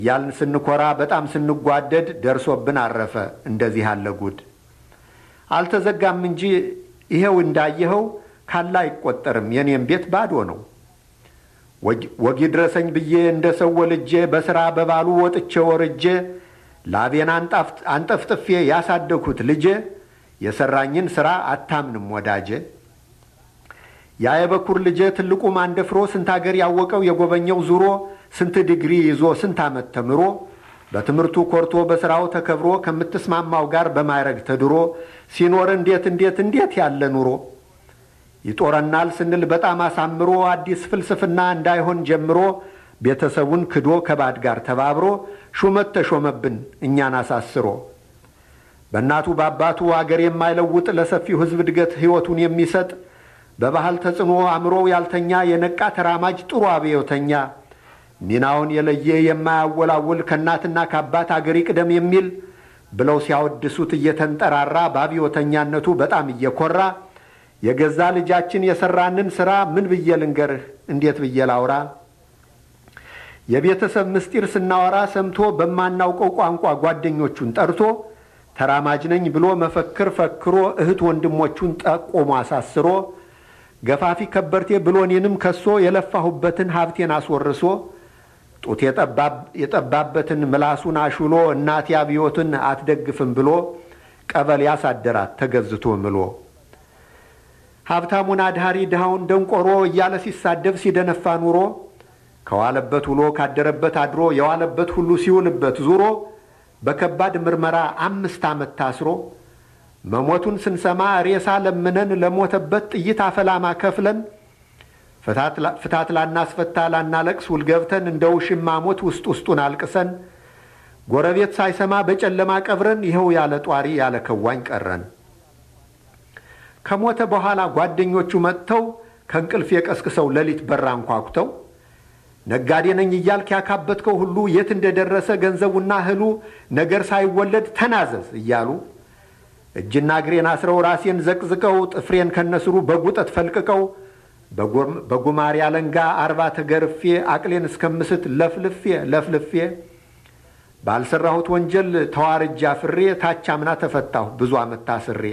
ያልን ስንኮራ በጣም ስንጓደድ ደርሶብን አረፈ እንደዚህ ያለ ጉድ። አልተዘጋም እንጂ ይሄው እንዳየኸው ካላ አይቆጠርም። የኔም ቤት ባዶ ነው። ወጊ ድረሰኝ ብዬ እንደ ሰው ወልጄ በሥራ በባሉ ወጥቼ ወርጄ ላቤን አንጠፍጥፌ ያሳደግሁት ልጄ የሠራኝን ሥራ አታምንም ወዳጄ። ያ የበኩር ልጄ ትልቁ ማንደፍሮ ስንት አገር ያወቀው የጎበኘው ዙሮ ስንት ዲግሪ ይዞ ስንት ዓመት ተምሮ በትምህርቱ ኮርቶ በሥራው ተከብሮ ከምትስማማው ጋር በማይረግ ተድሮ ሲኖር እንዴት እንዴት እንዴት ያለ ኑሮ ይጦረናል ስንል በጣም አሳምሮ አዲስ ፍልስፍና እንዳይሆን ጀምሮ ቤተሰቡን ክዶ ከባድ ጋር ተባብሮ ሹመት ተሾመብን እኛን አሳስሮ በእናቱ በአባቱ አገር የማይለውጥ ለሰፊው ሕዝብ እድገት ሕይወቱን የሚሰጥ በባህል ተጽዕኖ አእምሮ ያልተኛ የነቃ ተራማጅ ጥሩ አብዮተኛ ሚናውን የለየ የማያወላውል ከእናትና ከአባት አገር ይቅደም የሚል ብለው ሲያወድሱት እየተንጠራራ በአብዮተኛነቱ በጣም እየኮራ የገዛ ልጃችን የሠራንን ሥራ ምን ብዬ ልንገርህ፣ እንዴት ብዬ ላውራ? የቤተሰብ ምስጢር ስናወራ ሰምቶ በማናውቀው ቋንቋ ጓደኞቹን ጠርቶ ተራማጅ ነኝ ብሎ መፈክር ፈክሮ እህት ወንድሞቹን ጠቆሞ አሳስሮ ገፋፊ ከበርቴ ብሎ እኔንም ከሶ የለፋሁበትን ሀብቴን አስወርሶ ጡት የጠባበትን ምላሱን አሹሎ እናቴ አብዮትን አትደግፍም ብሎ ቀበሌ ያሳደራት ተገዝቶ ምሎ ሀብታሙን አድሃሪ ድሃውን ደንቆሮ እያለ ሲሳደብ ሲደነፋ ኑሮ ከዋለበት ውሎ ካደረበት አድሮ የዋለበት ሁሉ ሲውልበት ዙሮ በከባድ ምርመራ አምስት ዓመት ታስሮ መሞቱን ስንሰማ ሬሳ ለምነን ለሞተበት ጥይት አፈላማ ከፍለን ፍታት ላናስፈታ ላናለቅስ ውል ገብተን እንደ ውሽማ ሞት ውስጥ ውስጡን አልቅሰን ጎረቤት ሳይሰማ በጨለማ ቀብረን ይኸው ያለ ጧሪ ያለ ከዋኝ ቀረን። ከሞተ በኋላ ጓደኞቹ መጥተው ከእንቅልፍ የቀስቅሰው ሌሊት በራ አንኳኩተው ነጋዴ ነኝ እያልክ ያካበትከው ሁሉ የት እንደደረሰ ገንዘቡና እህሉ ነገር ሳይወለድ ተናዘዝ እያሉ እጅና እግሬን አስረው ራሴን ዘቅዝቀው ጥፍሬን ከነስሩ በጉጠት ፈልቅቀው በጉማሬ አለንጋ አርባ ተገርፌ አቅሌን እስከምስት ለፍልፌ ለፍልፌ ባልሰራሁት ወንጀል ተዋርጃ ፍሬ ታች አምና ተፈታሁ ብዙ ዓመት ታስሬ።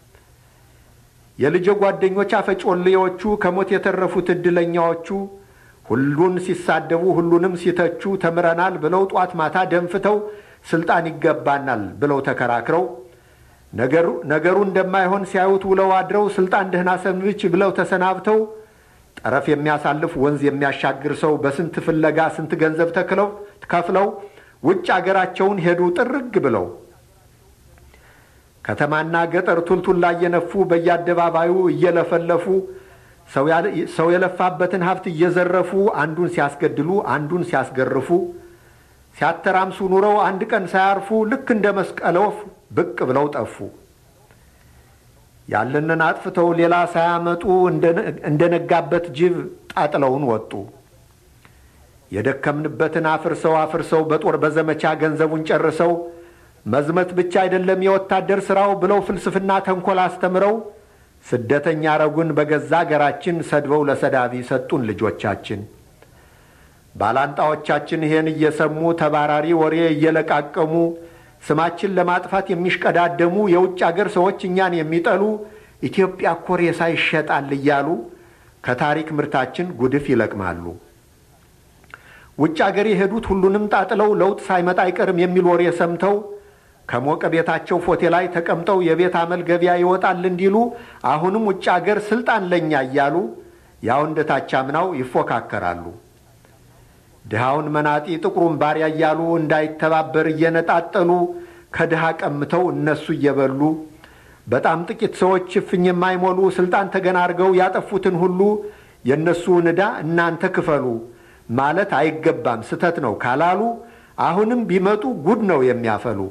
የልጄ ጓደኞች አፈጮሌዎቹ ከሞት የተረፉት ዕድለኛዎቹ ሁሉን ሲሳደቡ ሁሉንም ሲተቹ ተምረናል ብለው ጧት ማታ ደንፍተው ስልጣን ይገባናል ብለው ተከራክረው ነገሩ እንደማይሆን ሲያዩት ውለው አድረው ስልጣን ደህና ሰንብች ብለው ተሰናብተው ጠረፍ የሚያሳልፍ ወንዝ የሚያሻግር ሰው በስንት ፍለጋ ስንት ገንዘብ ተክለው ከፍለው ውጭ አገራቸውን ሄዱ ጥርግ ብለው ከተማና ገጠር ቱልቱላ እየነፉ በየአደባባዩ እየለፈለፉ ሰው የለፋበትን ሀብት እየዘረፉ አንዱን ሲያስገድሉ አንዱን ሲያስገርፉ ሲያተራምሱ ኑረው አንድ ቀን ሳያርፉ ልክ እንደ መስቀለ ወፍ ብቅ ብለው ጠፉ። ያለንን አጥፍተው ሌላ ሳያመጡ እንደነጋበት ጅብ ጣጥለውን ወጡ። የደከምንበትን አፍርሰው አፍርሰው በጦር በዘመቻ ገንዘቡን ጨርሰው መዝመት ብቻ አይደለም የወታደር ሥራው ብለው ፍልስፍና ተንኮል አስተምረው ስደተኛ አረጉን በገዛ አገራችን ሰድበው ለሰዳቢ ሰጡን ልጆቻችን። ባላንጣዎቻችን ይሄን እየሰሙ ተባራሪ ወሬ እየለቃቀሙ ስማችን ለማጥፋት የሚሽቀዳደሙ የውጭ አገር ሰዎች እኛን የሚጠሉ ኢትዮጵያ እኮ ሬሳ ይሸጣል እያሉ ከታሪክ ምርታችን ጉድፍ ይለቅማሉ። ውጭ አገር የሄዱት ሁሉንም ጣጥለው ለውጥ ሳይመጣ አይቀርም የሚል ወሬ ሰምተው ከሞቀ ቤታቸው ፎቴ ላይ ተቀምጠው የቤት አመል ገበያ ይወጣል እንዲሉ አሁንም ውጭ አገር ስልጣን ለኛ እያሉ ያው እንደ ታቻምናው ይፎካከራሉ። ድሃውን መናጢ ጥቁሩን ባሪያ እያሉ እንዳይተባበር እየነጣጠሉ ከድሃ ቀምተው እነሱ እየበሉ በጣም ጥቂት ሰዎች እፍኝ የማይሞሉ ስልጣን ተገናርገው ያጠፉትን ሁሉ የእነሱን ዕዳ እናንተ ክፈሉ ማለት አይገባም ስተት ነው ካላሉ አሁንም ቢመጡ ጉድ ነው የሚያፈሉ።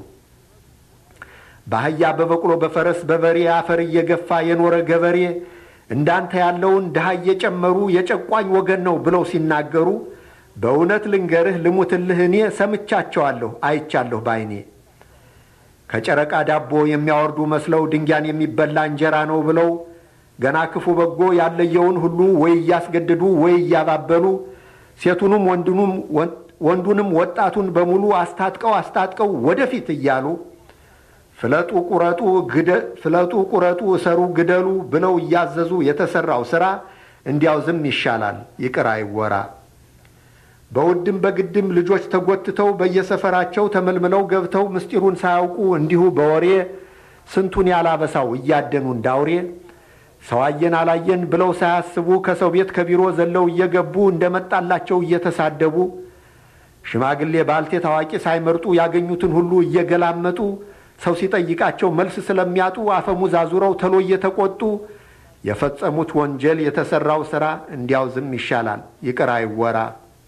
በአህያ በበቅሎ በፈረስ በበሬ አፈር እየገፋ የኖረ ገበሬ እንዳንተ ያለውን ድሃ እየጨመሩ የጨቋኝ ወገን ነው ብለው ሲናገሩ በእውነት ልንገርህ ልሙትልህ እኔ ሰምቻቸዋለሁ አይቻለሁ ባይኔ። ከጨረቃ ዳቦ የሚያወርዱ መስለው ድንጋን የሚበላ እንጀራ ነው ብለው ገና ክፉ በጎ ያለየውን ሁሉ ወይ እያስገድዱ ወይ እያባበሉ ሴቱንም ወንዱንም ወጣቱን በሙሉ አስታጥቀው አስታጥቀው ወደፊት እያሉ ፍለጡ፣ ቁረጡ፣ ፍለጡ፣ ቁረጡ፣ እሰሩ፣ ግደሉ ብለው እያዘዙ የተሰራው ስራ እንዲያው ዝም ይሻላል፣ ይቅር አይወራ። በውድም በግድም ልጆች ተጎትተው በየሰፈራቸው ተመልምለው ገብተው ምስጢሩን ሳያውቁ እንዲሁ በወሬ ስንቱን ያላበሳው እያደኑ እንዳውሬ ሰው አየን አላየን ብለው ሳያስቡ ከሰው ቤት ከቢሮ ዘለው እየገቡ እንደመጣላቸው እየተሳደቡ ሽማግሌ ባልቴት ታዋቂ ሳይመርጡ ያገኙትን ሁሉ እየገላመጡ ሰው ሲጠይቃቸው መልስ ስለሚያጡ አፈሙዝ አዙረው ተሎ እየተቆጡ የፈጸሙት ወንጀል የተሰራው ሥራ እንዲያው ዝም ይሻላል፣ ይቅር አይወራ።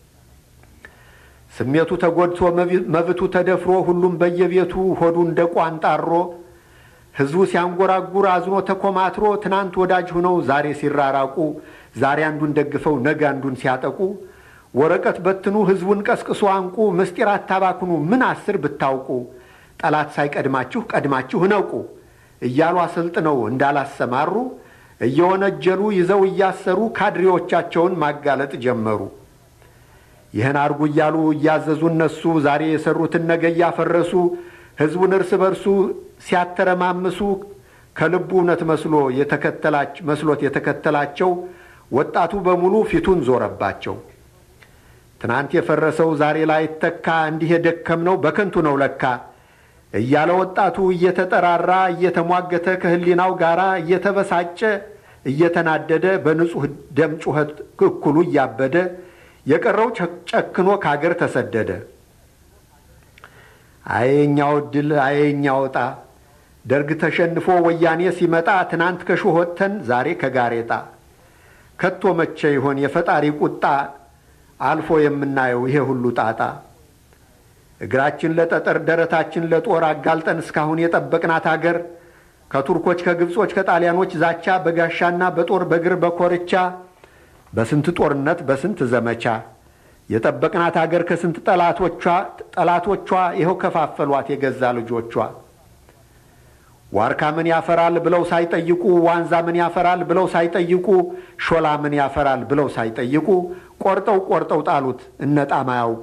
ስሜቱ ተጎድቶ መብቱ ተደፍሮ ሁሉም በየቤቱ ሆዱ እንደ ቋንጣሮ ሕዝቡ ሲያንጎራጉር አዝኖ ተኮማትሮ ትናንት ወዳጅ ሆነው ዛሬ ሲራራቁ ዛሬ አንዱን ደግፈው ነገ አንዱን ሲያጠቁ ወረቀት በትኑ ሕዝቡን ቀስቅሶ አንቁ ምስጢር አታባክኑ ምን አስር ብታውቁ ጠላት ሳይቀድማችሁ ቀድማችሁ እነቁ እያሉ አሰልጥነው እንዳላሰማሩ እየወነጀሉ ይዘው እያሰሩ ካድሬዎቻቸውን ማጋለጥ ጀመሩ። ይህን አርጉ እያሉ እያዘዙ እነሱ ዛሬ የሰሩትን ነገ እያፈረሱ ሕዝቡን እርስ በርሱ ሲያተረማምሱ ከልቡ እውነት መስሎ መስሎት የተከተላቸው ወጣቱ በሙሉ ፊቱን ዞረባቸው። ትናንት የፈረሰው ዛሬ ላይ ተካ እንዲህ የደከምነው በከንቱ ነው ለካ እያለ ወጣቱ እየተጠራራ እየተሟገተ ከህሊናው ጋር እየተበሳጨ እየተናደደ በንጹሕ ደም ጩኸት እኩሉ እያበደ የቀረው ጨክኖ ከአገር ተሰደደ። አየኛው ድል አየኛው ዕጣ ደርግ ተሸንፎ ወያኔ ሲመጣ ትናንት ከሾህ ወጥተን ዛሬ ከጋሬጣ ከቶ መቼ ይሆን የፈጣሪ ቁጣ አልፎ የምናየው ይሄ ሁሉ ጣጣ እግራችን ለጠጠር ደረታችን ለጦር አጋልጠን እስካሁን የጠበቅናት አገር ከቱርኮች ከግብጾች ከጣሊያኖች ዛቻ በጋሻና በጦር በግር በኮርቻ በስንት ጦርነት በስንት ዘመቻ የጠበቅናት አገር ከስንት ጠላቶቿ ጠላቶቿ ይኸው ከፋፈሏት የገዛ ልጆቿ። ዋርካ ምን ያፈራል ብለው ሳይጠይቁ፣ ዋንዛ ምን ያፈራል ብለው ሳይጠይቁ፣ ሾላ ምን ያፈራል ብለው ሳይጠይቁ ቆርጠው ቆርጠው ጣሉት እነጣም አያውቁ።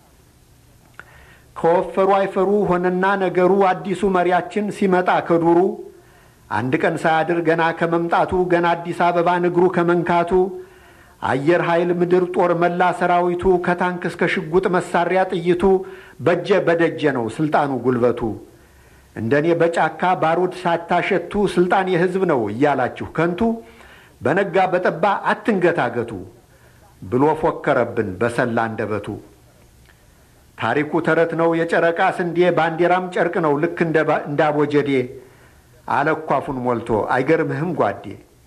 ከወፈሩ አይፈሩ ሆነና ነገሩ አዲሱ መሪያችን ሲመጣ ከዱሩ አንድ ቀን ሳያድር ገና ከመምጣቱ ገና አዲስ አበባን እግሩ ከመንካቱ አየር ኃይል ምድር ጦር መላ ሰራዊቱ ከታንክ እስከ ሽጉጥ መሳሪያ ጥይቱ በጀ በደጀ ነው ስልጣኑ ጉልበቱ። እንደኔ በጫካ ባሩድ ሳታሸቱ ስልጣን የሕዝብ ነው እያላችሁ ከንቱ በነጋ በጠባ አትንገታገቱ ብሎ ፎከረብን በሰላ አንደበቱ። ታሪኩ ተረት ነው የጨረቃ ስንዴ ባንዲራም ጨርቅ ነው ልክ እንደ አቦጀዴ አለኳፉን ሞልቶ አይገርምህም ጓዴ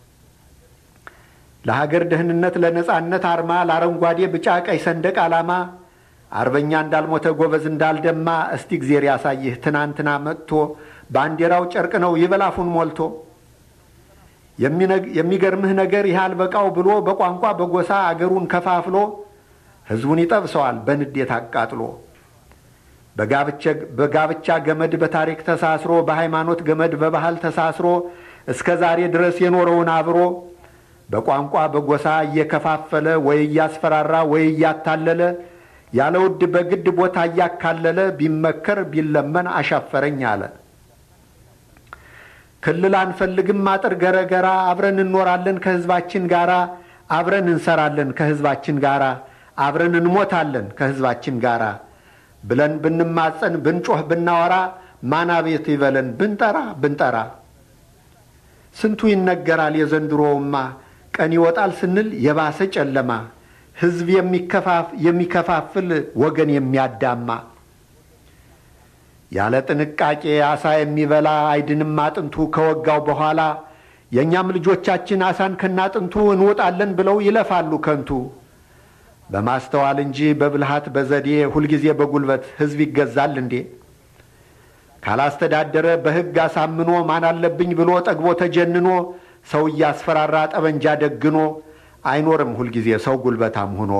ለሀገር ደህንነት ለነጻነት አርማ ለአረንጓዴ ቢጫ ቀይ ሰንደቅ ዓላማ አርበኛ እንዳልሞተ ጎበዝ እንዳልደማ እስቲ እግዜር ያሳይህ ትናንትና መጥቶ ባንዲራው ጨርቅ ነው ይበላፉን ሞልቶ። የሚገርምህ ነገር ይህ አልበቃው ብሎ በቋንቋ በጎሳ አገሩን ከፋፍሎ ሕዝቡን ይጠብሰዋል በንዴት አቃጥሎ። በጋብቻ ገመድ በታሪክ ተሳስሮ በሃይማኖት ገመድ በባህል ተሳስሮ እስከ ዛሬ ድረስ የኖረውን አብሮ በቋንቋ በጎሳ እየከፋፈለ ወይ እያስፈራራ ወይ እያታለለ ያለ ውድ በግድ ቦታ እያካለለ ቢመከር ቢለመን አሻፈረኝ አለ። ክልል አንፈልግም አጥር ገረገራ አብረን እንኖራለን ከሕዝባችን ጋራ አብረን እንሰራለን ከሕዝባችን ጋራ አብረን እንሞታለን ከሕዝባችን ጋራ ብለን ብንማጸን ብንጮህ ብናወራ ማን አቤት ይበለን ብንጠራ ብንጠራ ስንቱ ይነገራል የዘንድሮውማ ቀን ይወጣል ስንል የባሰ ጨለማ ሕዝብ የሚከፋፍል ወገን የሚያዳማ ያለ ጥንቃቄ አሳ የሚበላ አይድንም አጥንቱ ከወጋው በኋላ የእኛም ልጆቻችን አሳን ከናጥንቱ እንወጣለን ብለው ይለፋሉ ከንቱ በማስተዋል እንጂ በብልሃት በዘዴ ሁልጊዜ በጉልበት ሕዝብ ይገዛል እንዴ? ካላስተዳደረ በሕግ አሳምኖ ማን አለብኝ ብሎ ጠግቦ ተጀንኖ ሰው እያስፈራራ ጠበንጃ ደግኖ አይኖርም ሁልጊዜ ሰው ጉልበታም ሆኖ።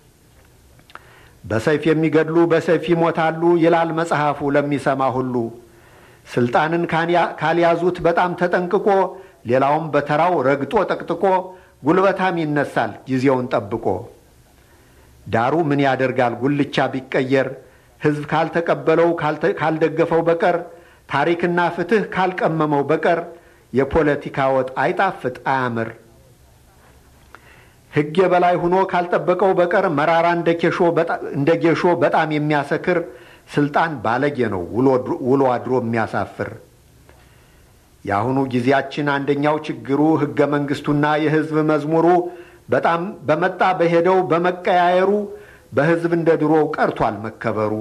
በሰይፍ የሚገድሉ በሰይፍ ይሞታሉ ይላል መጽሐፉ ለሚሰማ ሁሉ። ስልጣንን ካልያዙት በጣም ተጠንቅቆ ሌላውም በተራው ረግጦ ጠቅጥቆ ጉልበታም ይነሳል ጊዜውን ጠብቆ። ዳሩ ምን ያደርጋል ጉልቻ ቢቀየር ሕዝብ ካልተቀበለው ካልደገፈው በቀር ታሪክና ፍትሕ ካልቀመመው በቀር የፖለቲካ ወጥ አይጣፍጥ አያምር። ሕግ የበላይ ሆኖ ካልጠበቀው በቀር መራራ እንደ ጌሾ በጣም የሚያሰክር ስልጣን ባለጌ ነው ውሎ አድሮ የሚያሳፍር። የአሁኑ ጊዜያችን አንደኛው ችግሩ ሕገ መንግሥቱና የሕዝብ መዝሙሩ በጣም በመጣ በሄደው በመቀያየሩ በሕዝብ እንደ ድሮው ቀርቷል መከበሩ።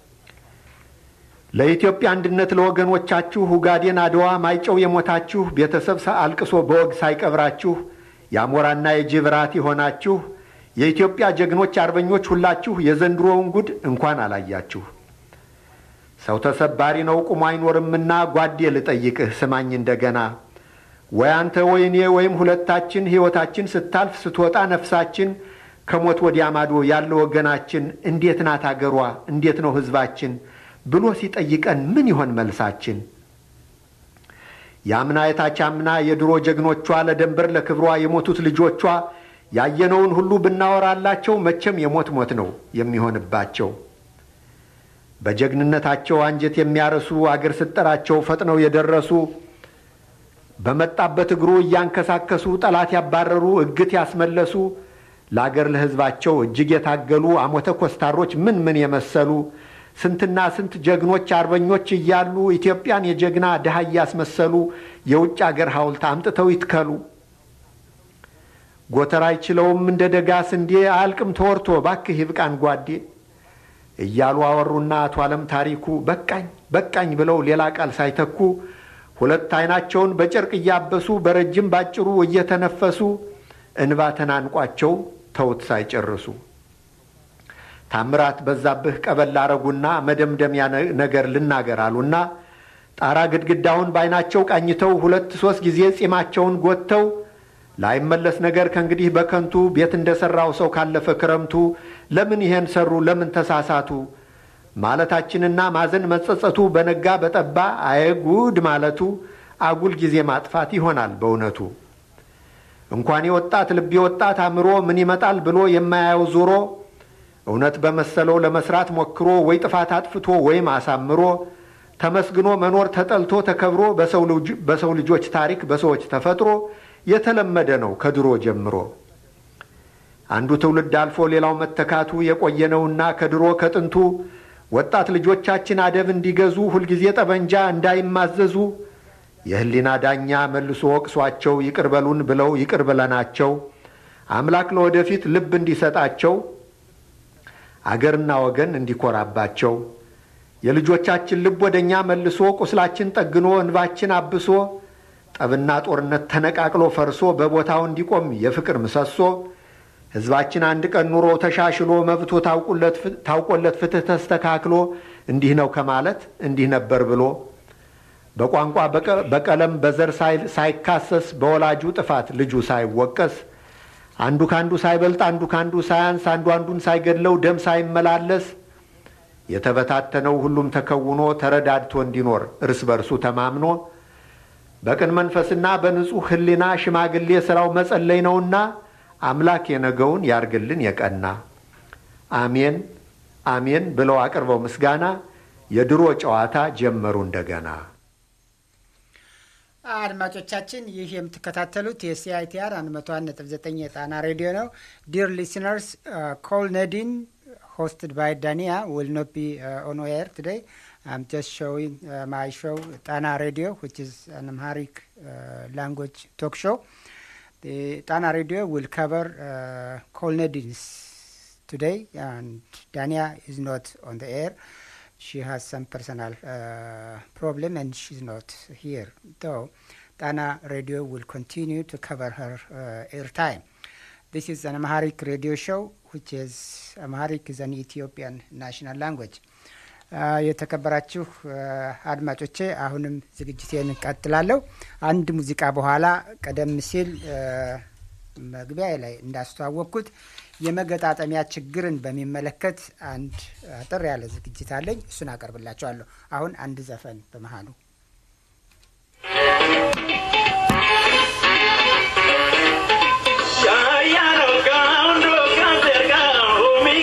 ለኢትዮጵያ አንድነት ለወገኖቻችሁ ሁጋዴን፣ አድዋ፣ ማይጨው የሞታችሁ ቤተሰብ አልቅሶ በወግ ሳይቀብራችሁ የአሞራና የጅብ ራት የሆናችሁ የኢትዮጵያ ጀግኖች አርበኞች ሁላችሁ የዘንድሮውን ጉድ እንኳን አላያችሁ። ሰው ተሰባሪ ነው ቁሞ አይኖርምና ጓዴ ልጠይቅህ ስማኝ እንደገና ወይ አንተ ወይ እኔ ወይም ሁለታችን ሕይወታችን ስታልፍ ስትወጣ ነፍሳችን ከሞት ወዲያ ማዶ ያለ ወገናችን እንዴት ናት አገሯ እንዴት ነው ሕዝባችን ብሎ ሲጠይቀን ምን ይሆን መልሳችን? የአምና የታች አምና የድሮ ጀግኖቿ ለደንበር ለክብሯ የሞቱት ልጆቿ ያየነውን ሁሉ ብናወራላቸው መቼም የሞት ሞት ነው የሚሆንባቸው። በጀግንነታቸው አንጀት የሚያረሱ አገር ስጠራቸው ፈጥነው የደረሱ በመጣበት እግሩ እያንከሳከሱ ጠላት ያባረሩ እግት ያስመለሱ ለአገር ለሕዝባቸው እጅግ የታገሉ አሞተ ኮስታሮች ምን ምን የመሰሉ ስንትና ስንት ጀግኖች አርበኞች እያሉ ኢትዮጵያን የጀግና ድሃ እያስመሰሉ የውጭ አገር ሐውልት አምጥተው ይትከሉ። ጎተራ አይችለውም እንደ ደጋ ስንዴ አያልቅም ተወርቶ ባክህ ይብቃን ጓዴ እያሉ አወሩና አቶ ዓለም ታሪኩ በቃኝ በቃኝ ብለው ሌላ ቃል ሳይተኩ ሁለት ዓይናቸውን በጨርቅ እያበሱ በረጅም ባጭሩ እየተነፈሱ እንባ ተናንቋቸው ተውት ሳይጨርሱ ታምራት በዛብህ ቀበል አረጉና መደምደሚያ ነገር ልናገር አሉና ጣራ ግድግዳውን በዓይናቸው ቃኝተው ሁለት ሦስት ጊዜ ጺማቸውን ጎትተው ላይመለስ ነገር ከእንግዲህ በከንቱ ቤት እንደ ሠራው ሰው ካለፈ ክረምቱ ለምን ይሄን ሰሩ ለምን ተሳሳቱ ማለታችንና ማዘን መጸጸቱ በነጋ በጠባ አየጉድ ማለቱ አጉል ጊዜ ማጥፋት ይሆናል በእውነቱ። እንኳን የወጣት ልብ የወጣት አእምሮ ምን ይመጣል ብሎ የማያየው ዞሮ እውነት በመሰለው ለመስራት ሞክሮ ወይ ጥፋት አጥፍቶ ወይም አሳምሮ ተመስግኖ መኖር ተጠልቶ ተከብሮ በሰው ልጆች ታሪክ በሰዎች ተፈጥሮ የተለመደ ነው ከድሮ ጀምሮ። አንዱ ትውልድ አልፎ ሌላው መተካቱ የቆየነውና ከድሮ ከጥንቱ ወጣት ልጆቻችን አደብ እንዲገዙ ሁልጊዜ ጠበንጃ እንዳይማዘዙ የሕሊና ዳኛ መልሶ ወቅሷቸው ይቅር በሉን ብለው ይቅር ብለናቸው አምላክ ለወደፊት ልብ እንዲሰጣቸው አገርና ወገን እንዲኮራባቸው የልጆቻችን ልብ ወደ እኛ መልሶ ቁስላችን ጠግኖ እንባችን አብሶ ጠብና ጦርነት ተነቃቅሎ ፈርሶ በቦታው እንዲቆም የፍቅር ምሰሶ ሕዝባችን አንድ ቀን ኑሮ ተሻሽሎ መብቶ ታውቆለት ፍትሕ ተስተካክሎ እንዲህ ነው ከማለት እንዲህ ነበር ብሎ በቋንቋ በቀለም በዘር ሳይካሰስ በወላጁ ጥፋት ልጁ ሳይወቀስ አንዱ ካንዱ ሳይበልጥ አንዱ ካንዱ ሳያንስ አንዱ አንዱን ሳይገድለው ደም ሳይመላለስ የተበታተነው ሁሉም ተከውኖ ተረዳድቶ እንዲኖር እርስ በርሱ ተማምኖ በቅን መንፈስና በንጹሕ ሕሊና ሽማግሌ ሥራው መጸለይ ነውና አምላክ የነገውን ያርግልን የቀና አሜን አሜን ብለው አቅርበው ምስጋና የድሮ ጨዋታ ጀመሩ እንደገና። አድማጮቻችን ይህ የምትከታተሉት የሲአይቲአር 101.9 የጣና ሬዲዮ ነው። ዲር ሊስነርስ ኮል ነዲን ሆስትድ ባይ ዳኒያ ዊል ኖት ቢ ኦን ኤር ቱዴይ I'm just showing uh, my show, Tana Radio, which is an Amharic uh, language talk show. The Tana Radio will cover uh, Kolnedins today, and Dania is not on the air. She has some personal uh, problem and she's not here. Though Tana Radio will continue to cover her uh, airtime. This is an Amharic radio show, which is Amharic is an Ethiopian national language. የተከበራችሁ አድማጮቼ አሁንም ዝግጅቴን እቀጥላለሁ። አንድ ሙዚቃ በኋላ ቀደም ሲል መግቢያ ላይ እንዳስተዋወቅኩት የመገጣጠሚያ ችግርን በሚመለከት አንድ አጠር ያለ ዝግጅት አለኝ። እሱን አቀርብላቸዋለሁ። አሁን አንድ ዘፈን በመሃሉ Ya no cando canter mi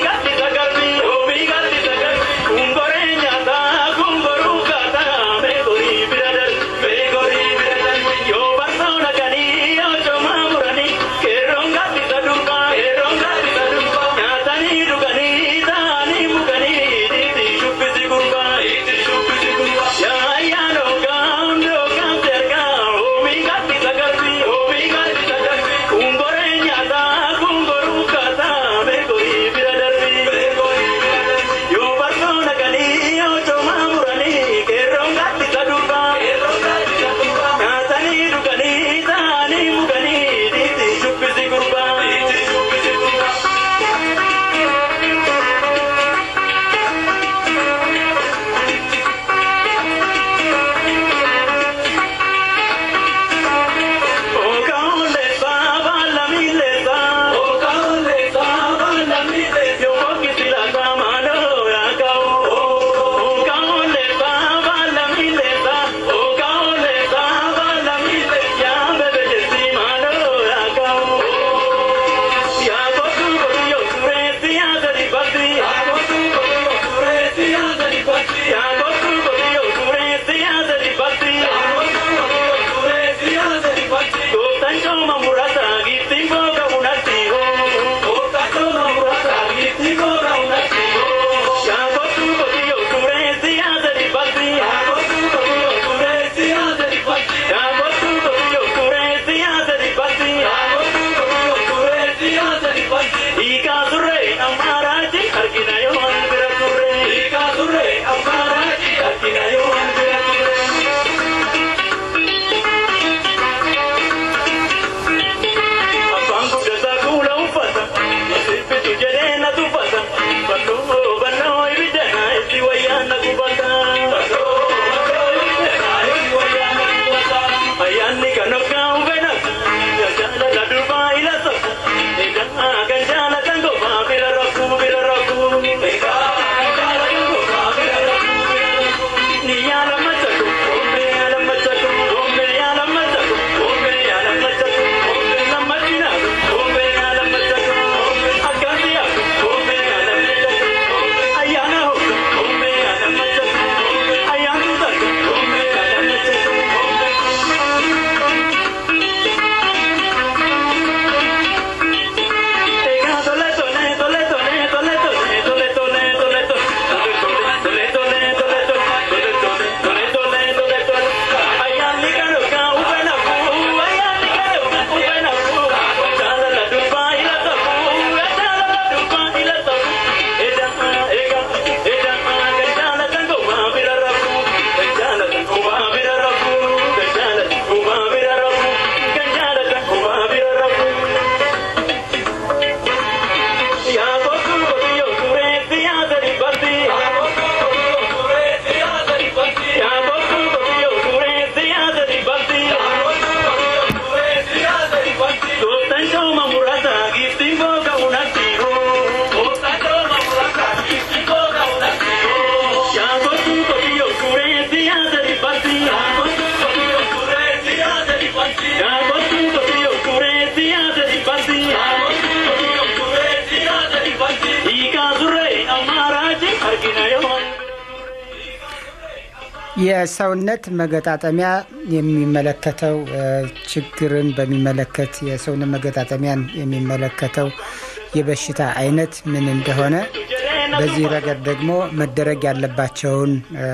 የሰውነት መገጣጠሚያ የሚመለከተው ችግርን በሚመለከት የሰውነት መገጣጠሚያን የሚመለከተው የበሽታ አይነት ምን እንደሆነ በዚህ ረገድ ደግሞ መደረግ ያለባቸውን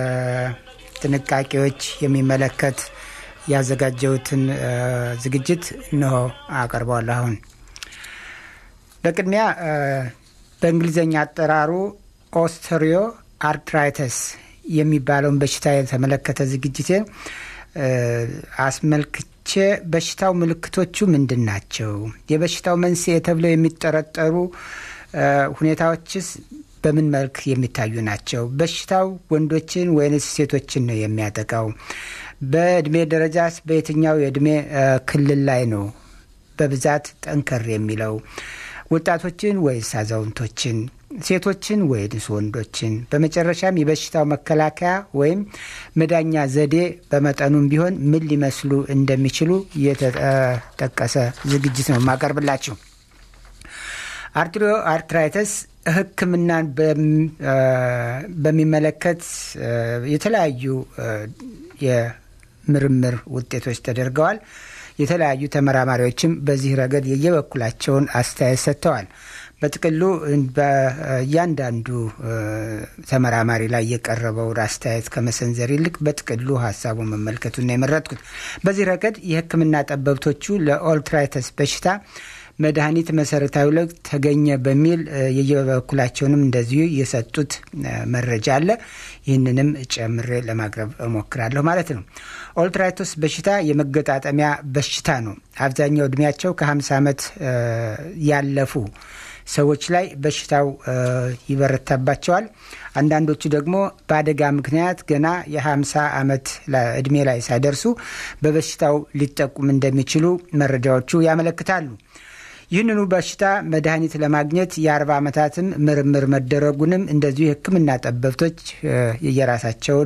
ጥንቃቄዎች የሚመለከት ያዘጋጀሁትን ዝግጅት እንሆ አቀርበዋለሁ። አሁን በቅድሚያ በእንግሊዝኛ አጠራሩ ኦስተሪዮ አርትራይተስ የሚባለውን በሽታ የተመለከተ ዝግጅቴን አስመልክቼ በሽታው ምልክቶቹ ምንድን ናቸው? የበሽታው መንስኤ ተብለው የሚጠረጠሩ ሁኔታዎችስ በምን መልክ የሚታዩ ናቸው? በሽታው ወንዶችን ወይንስ ሴቶችን ነው የሚያጠቃው? በእድሜ ደረጃስ በየትኛው የእድሜ ክልል ላይ ነው በብዛት ጠንከር የሚለው? ወጣቶችን ወይስ አዛውንቶችን? ሴቶችን ወይንስ ወንዶችን? በመጨረሻም የበሽታው መከላከያ ወይም መዳኛ ዘዴ በመጠኑም ቢሆን ምን ሊመስሉ እንደሚችሉ የተጠቀሰ ዝግጅት ነው የማቀርብላችሁ። አርትሪዮ አርትራይተስ ሕክምናን በሚመለከት የተለያዩ የምርምር ውጤቶች ተደርገዋል። የተለያዩ ተመራማሪዎችም በዚህ ረገድ የየበኩላቸውን አስተያየት ሰጥተዋል። በጥቅሉ በእያንዳንዱ ተመራማሪ ላይ የቀረበውን አስተያየት ከመሰንዘር ይልቅ በጥቅሉ ሀሳቡን መመልከቱን ነው የመረጥኩት። በዚህ ረገድ የሕክምና ጠበብቶቹ ለኦልትራይተስ በሽታ መድኃኒት መሰረታዊ ለውጥ ተገኘ በሚል የየበኩላቸውንም እንደዚሁ የሰጡት መረጃ አለ። ይህንንም ጨምሬ ለማቅረብ እሞክራለሁ ማለት ነው። ኦልትራይቶስ በሽታ የመገጣጠሚያ በሽታ ነው። አብዛኛው እድሜያቸው ከ50 ዓመት ያለፉ ሰዎች ላይ በሽታው ይበረታባቸዋል። አንዳንዶቹ ደግሞ በአደጋ ምክንያት ገና የ50 ዓመት እድሜ ላይ ሳይደርሱ በበሽታው ሊጠቁም እንደሚችሉ መረጃዎቹ ያመለክታሉ። ይህንኑ በሽታ መድኃኒት ለማግኘት የአርባ ዓመታትም ምርምር መደረጉንም እንደዚሁ የሕክምና ጠበብቶች የየራሳቸውን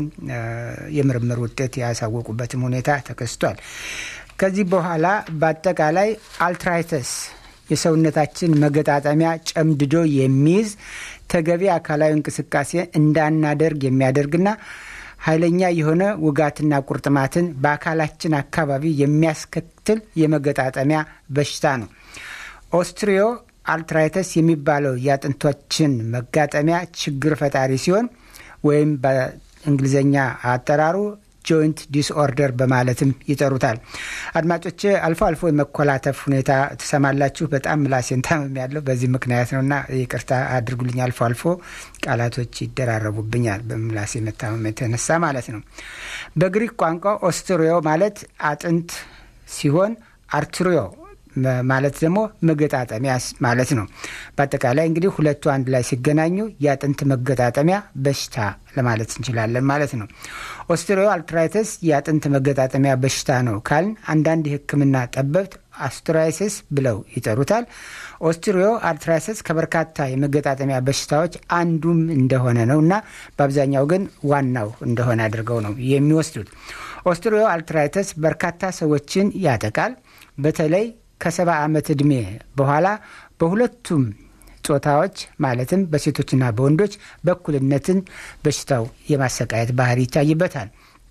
የምርምር ውጤት ያሳወቁበትም ሁኔታ ተከስቷል። ከዚህ በኋላ በአጠቃላይ አልትራይተስ የሰውነታችን መገጣጠሚያ ጨምድዶ የሚይዝ ተገቢ አካላዊ እንቅስቃሴ እንዳናደርግ የሚያደርግና ኃይለኛ የሆነ ውጋትና ቁርጥማትን በአካላችን አካባቢ የሚያስከትል የመገጣጠሚያ በሽታ ነው። ኦስትሪዮ አልትራይተስ የሚባለው የአጥንቶችን መጋጠሚያ ችግር ፈጣሪ ሲሆን ወይም በእንግሊዝኛ አጠራሩ ጆይንት ዲስኦርደር በማለትም ይጠሩታል። አድማጮች አልፎ አልፎ የመኮላተፍ ሁኔታ ትሰማላችሁ። በጣም ምላሴን ታመም ያለው በዚህ ምክንያት ነው እና ይቅርታ አድርጉልኝ። አልፎ አልፎ ቃላቶች ይደራረቡብኛል በምላሴ መታመም የተነሳ ማለት ነው። በግሪክ ቋንቋ ኦስትሪዮ ማለት አጥንት ሲሆን አርትሪዮ ማለት ደግሞ መገጣጠሚያ ማለት ነው። በአጠቃላይ እንግዲህ ሁለቱ አንድ ላይ ሲገናኙ የአጥንት መገጣጠሚያ በሽታ ለማለት እንችላለን ማለት ነው። ኦስትሪዮ አልትራይተስ የአጥንት መገጣጠሚያ በሽታ ነው ካልን አንዳንድ የሕክምና ጠበብት አስትራይሲስ ብለው ይጠሩታል። ኦስትሪዮ አርትራይተስ ከበርካታ የመገጣጠሚያ በሽታዎች አንዱም እንደሆነ ነው እና በአብዛኛው ግን ዋናው እንደሆነ አድርገው ነው የሚወስዱት። ኦስትሪዮ አልትራይተስ በርካታ ሰዎችን ያጠቃል። በተለይ ከሰባ ዓመት ዕድሜ በኋላ በሁለቱም ጾታዎች ማለትም በሴቶችና በወንዶች በእኩልነትን በሽታው የማሰቃየት ባህሪ ይታይበታል።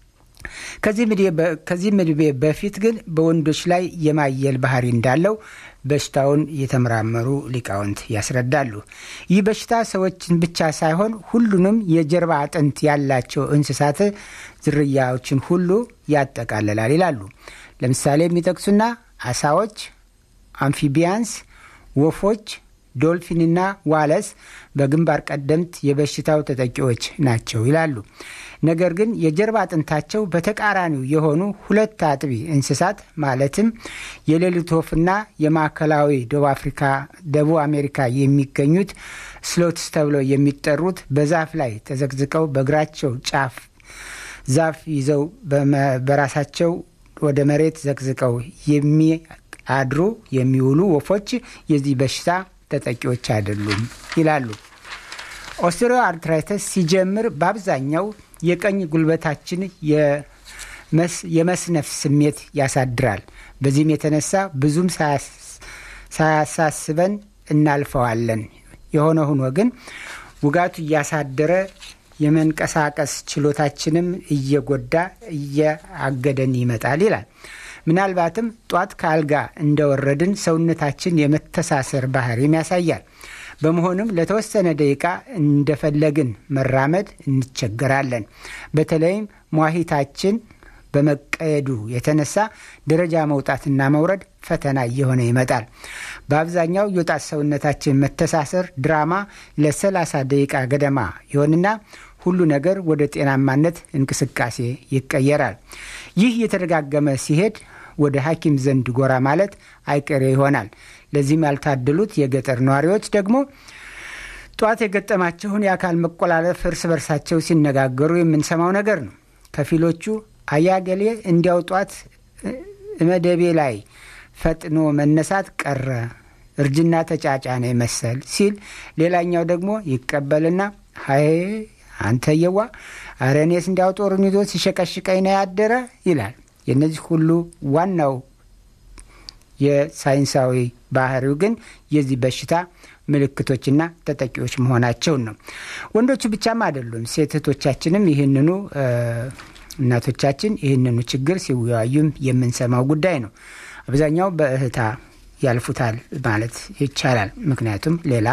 ከዚህም ዕድሜ በፊት ግን በወንዶች ላይ የማየል ባህሪ እንዳለው በሽታውን የተመራመሩ ሊቃውንት ያስረዳሉ። ይህ በሽታ ሰዎችን ብቻ ሳይሆን ሁሉንም የጀርባ አጥንት ያላቸው እንስሳት ዝርያዎችን ሁሉ ያጠቃልላል ይላሉ። ለምሳሌ የሚጠቅሱና አሳዎች፣ አምፊቢያንስ፣ ወፎች፣ ዶልፊንና ዋለስ በግንባር ቀደምት የበሽታው ተጠቂዎች ናቸው ይላሉ። ነገር ግን የጀርባ አጥንታቸው በተቃራኒው የሆኑ ሁለት አጥቢ እንስሳት ማለትም የሌሊት ወፍና የማዕከላዊ ደቡብ አፍሪካ ደቡብ አሜሪካ የሚገኙት ስሎትስ ተብለው የሚጠሩት በዛፍ ላይ ተዘቅዝቀው በእግራቸው ጫፍ ዛፍ ይዘው በራሳቸው ወደ መሬት ዘቅዝቀው የሚያድሩ የሚውሉ ወፎች የዚህ በሽታ ተጠቂዎች አይደሉም ይላሉ። ኦስትሪዮ አርትራይተስ ሲጀምር በአብዛኛው የቀኝ ጉልበታችን የመስነፍ ስሜት ያሳድራል። በዚህም የተነሳ ብዙም ሳያሳስበን እናልፈዋለን። የሆነ ሆኖ ግን ውጋቱ እያሳደረ የመንቀሳቀስ ችሎታችንም እየጎዳ እያገደን ይመጣል ይላል። ምናልባትም ጧት ከአልጋ እንደወረድን ሰውነታችን የመተሳሰር ባህሪም ያሳያል። በመሆኑም ለተወሰነ ደቂቃ እንደፈለግን መራመድ እንቸገራለን። በተለይም ሟሂታችን በመቀየዱ የተነሳ ደረጃ መውጣትና መውረድ ፈተና እየሆነ ይመጣል። በአብዛኛው የወጣት ሰውነታችን መተሳሰር ድራማ ለ30 ደቂቃ ገደማ ይሆንና ሁሉ ነገር ወደ ጤናማነት እንቅስቃሴ ይቀየራል። ይህ የተደጋገመ ሲሄድ ወደ ሐኪም ዘንድ ጎራ ማለት አይቀሬ ይሆናል። ለዚህም ያልታደሉት የገጠር ነዋሪዎች ደግሞ ጠዋት የገጠማቸውን የአካል መቆላለፍ እርስ በርሳቸው ሲነጋገሩ የምንሰማው ነገር ነው። ከፊሎቹ አያገሌ እንዲያው ጧት መደቤ ላይ ፈጥኖ መነሳት ቀረ፣ እርጅና ተጫጫነ መሰል ሲል፣ ሌላኛው ደግሞ ይቀበልና ሀይ አንተየዋ አረ እኔስ እንዲያው ጦሩን ይዞ ሲሸቀሽቀኝ ነው ያደረ ይላል። የእነዚህ ሁሉ ዋናው የሳይንሳዊ ባህሪው ግን የዚህ በሽታ ምልክቶችና ተጠቂዎች መሆናቸውን ነው። ወንዶቹ ብቻም አይደሉም፣ ሴት እህቶቻችንም ይህንኑ እናቶቻችን ይህንኑ ችግር ሲወያዩም የምንሰማው ጉዳይ ነው። አብዛኛው በእህታ ያልፉታል ማለት ይቻላል። ምክንያቱም ሌላ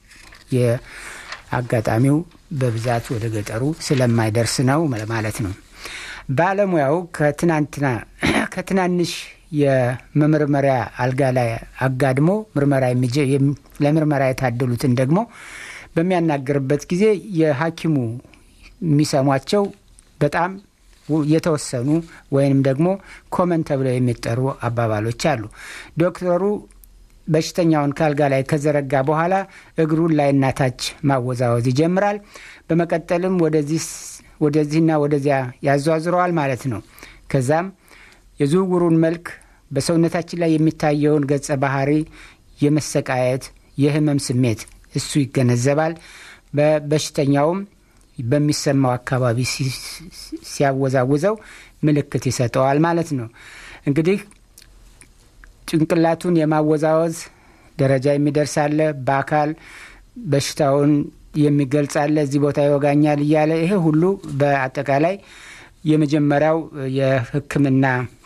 የአጋጣሚው በብዛት ወደ ገጠሩ ስለማይደርስ ነው ማለት ነው። ባለሙያው ከትናንትና ከትናንሽ የመመርመሪያ አልጋ ላይ አጋድሞ ምርመራ ለምርመራ የታደሉትን ደግሞ በሚያናግርበት ጊዜ የሐኪሙ የሚሰሟቸው በጣም የተወሰኑ ወይንም ደግሞ ኮመን ተብለው የሚጠሩ አባባሎች አሉ። ዶክተሩ በሽተኛውን ከአልጋ ላይ ከዘረጋ በኋላ እግሩን ላይና ታች ማወዛወዝ ይጀምራል። በመቀጠልም ወደዚህና ወደዚያ ያዟዝረዋል ማለት ነው። ከዛም የዝውውሩን መልክ በሰውነታችን ላይ የሚታየውን ገጸ ባህሪ፣ የመሰቃየት የህመም ስሜት እሱ ይገነዘባል። በበሽተኛውም በሚሰማው አካባቢ ሲያወዛውዘው ምልክት ይሰጠዋል ማለት ነው። እንግዲህ ጭንቅላቱን የማወዛወዝ ደረጃ የሚደርሳለ በአካል በሽታውን የሚገልጻለ እዚህ ቦታ ይወጋኛል እያለ ይሄ ሁሉ በአጠቃላይ የመጀመሪያው የሕክምና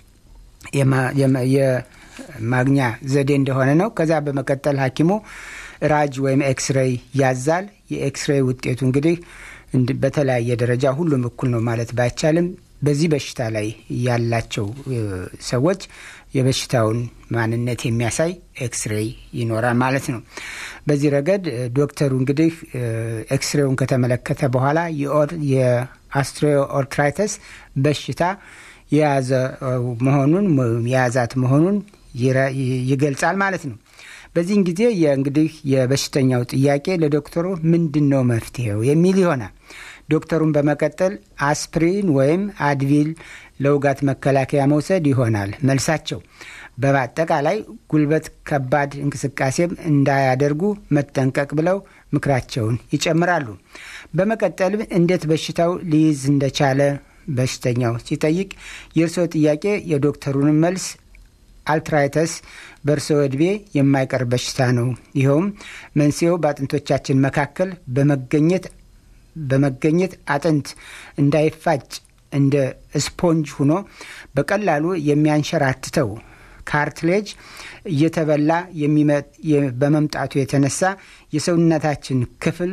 የማግኛ ዘዴ እንደሆነ ነው። ከዛ በመቀጠል ሐኪሙ ራጅ ወይም ኤክስሬይ ያዛል። የኤክስሬይ ውጤቱ እንግዲህ በተለያየ ደረጃ ሁሉም እኩል ነው ማለት ባይቻልም በዚህ በሽታ ላይ ያላቸው ሰዎች የበሽታውን ማንነት የሚያሳይ ኤክስሬይ ይኖራል ማለት ነው። በዚህ ረገድ ዶክተሩ እንግዲህ ኤክስሬውን ከተመለከተ በኋላ የአስትሪኦርትራይተስ በሽታ የያዘ መሆኑን የያዛት መሆኑን ይገልጻል ማለት ነው። በዚህን ጊዜ እንግዲህ የበሽተኛው ጥያቄ ለዶክተሩ ምንድን ነው መፍትሄው የሚል ይሆናል። ዶክተሩን በመቀጠል አስፕሪን ወይም አድቪል ለውጋት መከላከያ መውሰድ ይሆናል መልሳቸው። በአጠቃላይ ጉልበት ከባድ እንቅስቃሴም እንዳያደርጉ መጠንቀቅ ብለው ምክራቸውን ይጨምራሉ። በመቀጠልም እንዴት በሽታው ሊይዝ እንደቻለ በሽተኛው ሲጠይቅ የእርስዎ ጥያቄ የዶክተሩን መልስ አልትራይተስ በእርስዎ ዕድሜ የማይቀር በሽታ ነው። ይኸውም መንስኤው በአጥንቶቻችን መካከል በመገኘት በመገኘት አጥንት እንዳይፋጭ እንደ ስፖንጅ ሆኖ በቀላሉ የሚያንሸራትተው ካርትሌጅ እየተበላ በመምጣቱ የተነሳ የሰውነታችን ክፍል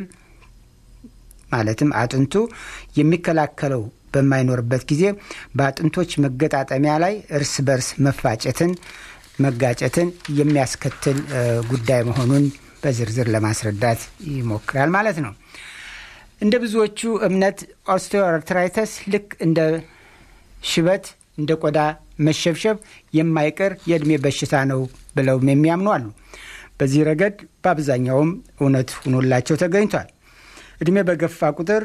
ማለትም አጥንቱ የሚከላከለው በማይኖርበት ጊዜ በአጥንቶች መገጣጠሚያ ላይ እርስ በርስ መፋጨትን፣ መጋጨትን የሚያስከትል ጉዳይ መሆኑን በዝርዝር ለማስረዳት ይሞክራል ማለት ነው። እንደ ብዙዎቹ እምነት ኦስቲዮአርትራይተስ ልክ እንደ ሽበት፣ እንደ ቆዳ መሸብሸብ የማይቀር የዕድሜ በሽታ ነው ብለውም የሚያምኑ አሉ። በዚህ ረገድ በአብዛኛውም እውነት ሆኖላቸው ተገኝቷል። ዕድሜ በገፋ ቁጥር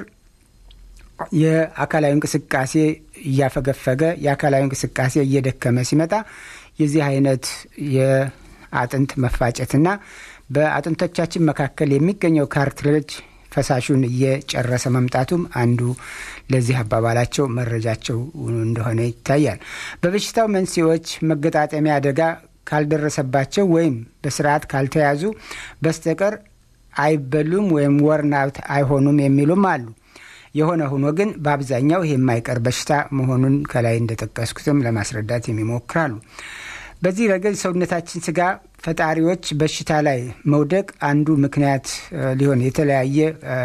የአካላዊ እንቅስቃሴ እያፈገፈገ የአካላዊ እንቅስቃሴ እየደከመ ሲመጣ የዚህ አይነት የአጥንት መፋጨትና በአጥንቶቻችን መካከል የሚገኘው ካርትሌጅ ፈሳሹን እየጨረሰ መምጣቱም አንዱ ለዚህ አባባላቸው መረጃቸው እንደሆነ ይታያል። በበሽታው መንስኤዎች መገጣጠሚያ አደጋ ካልደረሰባቸው ወይም በስርዓት ካልተያዙ በስተቀር አይበሉም ወይም ወርናውት አይሆኑም የሚሉም አሉ። የሆነ ሆኖ ግን በአብዛኛው ይህ የማይቀር በሽታ መሆኑን ከላይ እንደጠቀስኩትም ለማስረዳት የሚሞክራሉ። በዚህ ረገድ ሰውነታችን ስጋ ፈጣሪዎች በሽታ ላይ መውደቅ አንዱ ምክንያት ሊሆን የተለያየ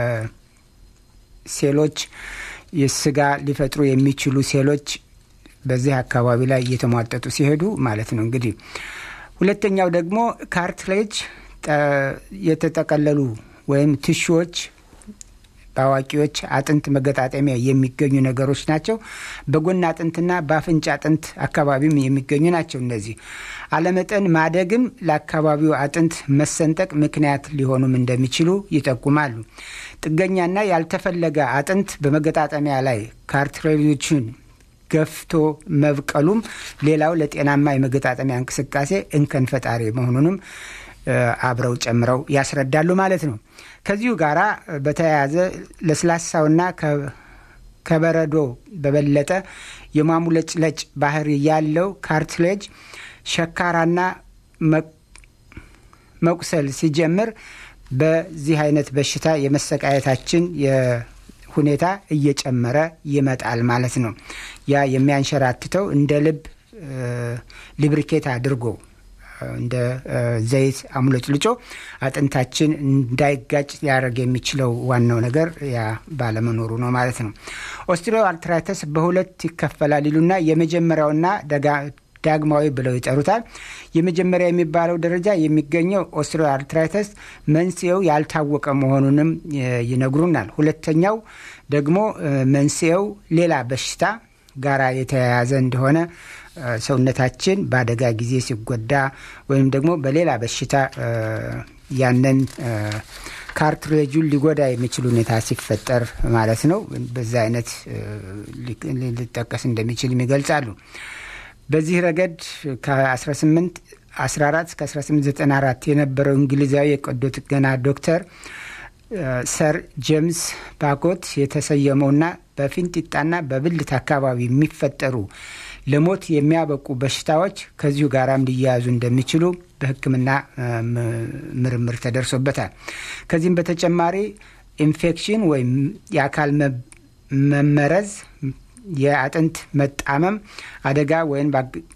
ሴሎች የስጋ ሊፈጥሩ የሚችሉ ሴሎች በዚህ አካባቢ ላይ እየተሟጠጡ ሲሄዱ ማለት ነው። እንግዲህ ሁለተኛው ደግሞ ካርትሌጅ የተጠቀለሉ ወይም ትሹዎች በአዋቂዎች አጥንት መገጣጠሚያ የሚገኙ ነገሮች ናቸው። በጎን አጥንትና በአፍንጫ አጥንት አካባቢም የሚገኙ ናቸው። እነዚህ አለመጠን ማደግም ለአካባቢው አጥንት መሰንጠቅ ምክንያት ሊሆኑም እንደሚችሉ ይጠቁማሉ። ጥገኛና ያልተፈለገ አጥንት በመገጣጠሚያ ላይ ካርትሬጆችን ገፍቶ መብቀሉም ሌላው ለጤናማ የመገጣጠሚያ እንቅስቃሴ እንከን ፈጣሪ መሆኑንም አብረው ጨምረው ያስረዳሉ ማለት ነው። ከዚሁ ጋር በተያያዘ ለስላሳውና ከበረዶ በበለጠ የማሙለጭለጭ ባህሪ ያለው ካርትሌጅ ሸካራና መቁሰል ሲጀምር በዚህ አይነት በሽታ የመሰቃየታችን ሁኔታ እየጨመረ ይመጣል ማለት ነው። ያ የሚያንሸራትተው እንደ ልብ ሊብሪኬት አድርጎ እንደ ዘይት አሙለጭልጮ አጥንታችን እንዳይጋጭ ሊያደርግ የሚችለው ዋናው ነገር ያ ባለመኖሩ ነው ማለት ነው። ኦስትሪዮ አርትራይተስ በሁለት ይከፈላል ይሉና የመጀመሪያውና ዳግማዊ ብለው ይጠሩታል። የመጀመሪያ የሚባለው ደረጃ የሚገኘው ኦስትሪዮ አርትራይተስ መንስኤው ያልታወቀ መሆኑንም ይነግሩናል። ሁለተኛው ደግሞ መንስኤው ሌላ በሽታ ጋራ የተያያዘ እንደሆነ ሰውነታችን በአደጋ ጊዜ ሲጎዳ ወይም ደግሞ በሌላ በሽታ ያንን ካርትሬጁን ሊጎዳ የሚችል ሁኔታ ሲፈጠር ማለት ነው። በዛ አይነት ሊጠቀስ እንደሚችል ይገልጻሉ። በዚህ ረገድ ከ18 14 እስከ 1894 የነበረው እንግሊዛዊ የቀዶ ጥገና ዶክተር ሰር ጄምስ ባኮት የተሰየመውና በፊንጢጣና በብልት አካባቢ የሚፈጠሩ ለሞት የሚያበቁ በሽታዎች ከዚሁ ጋራም ሊያያዙ እንደሚችሉ በሕክምና ምርምር ተደርሶበታል። ከዚህም በተጨማሪ ኢንፌክሽን ወይም የአካል መመረዝ፣ የአጥንት መጣመም አደጋ ወይም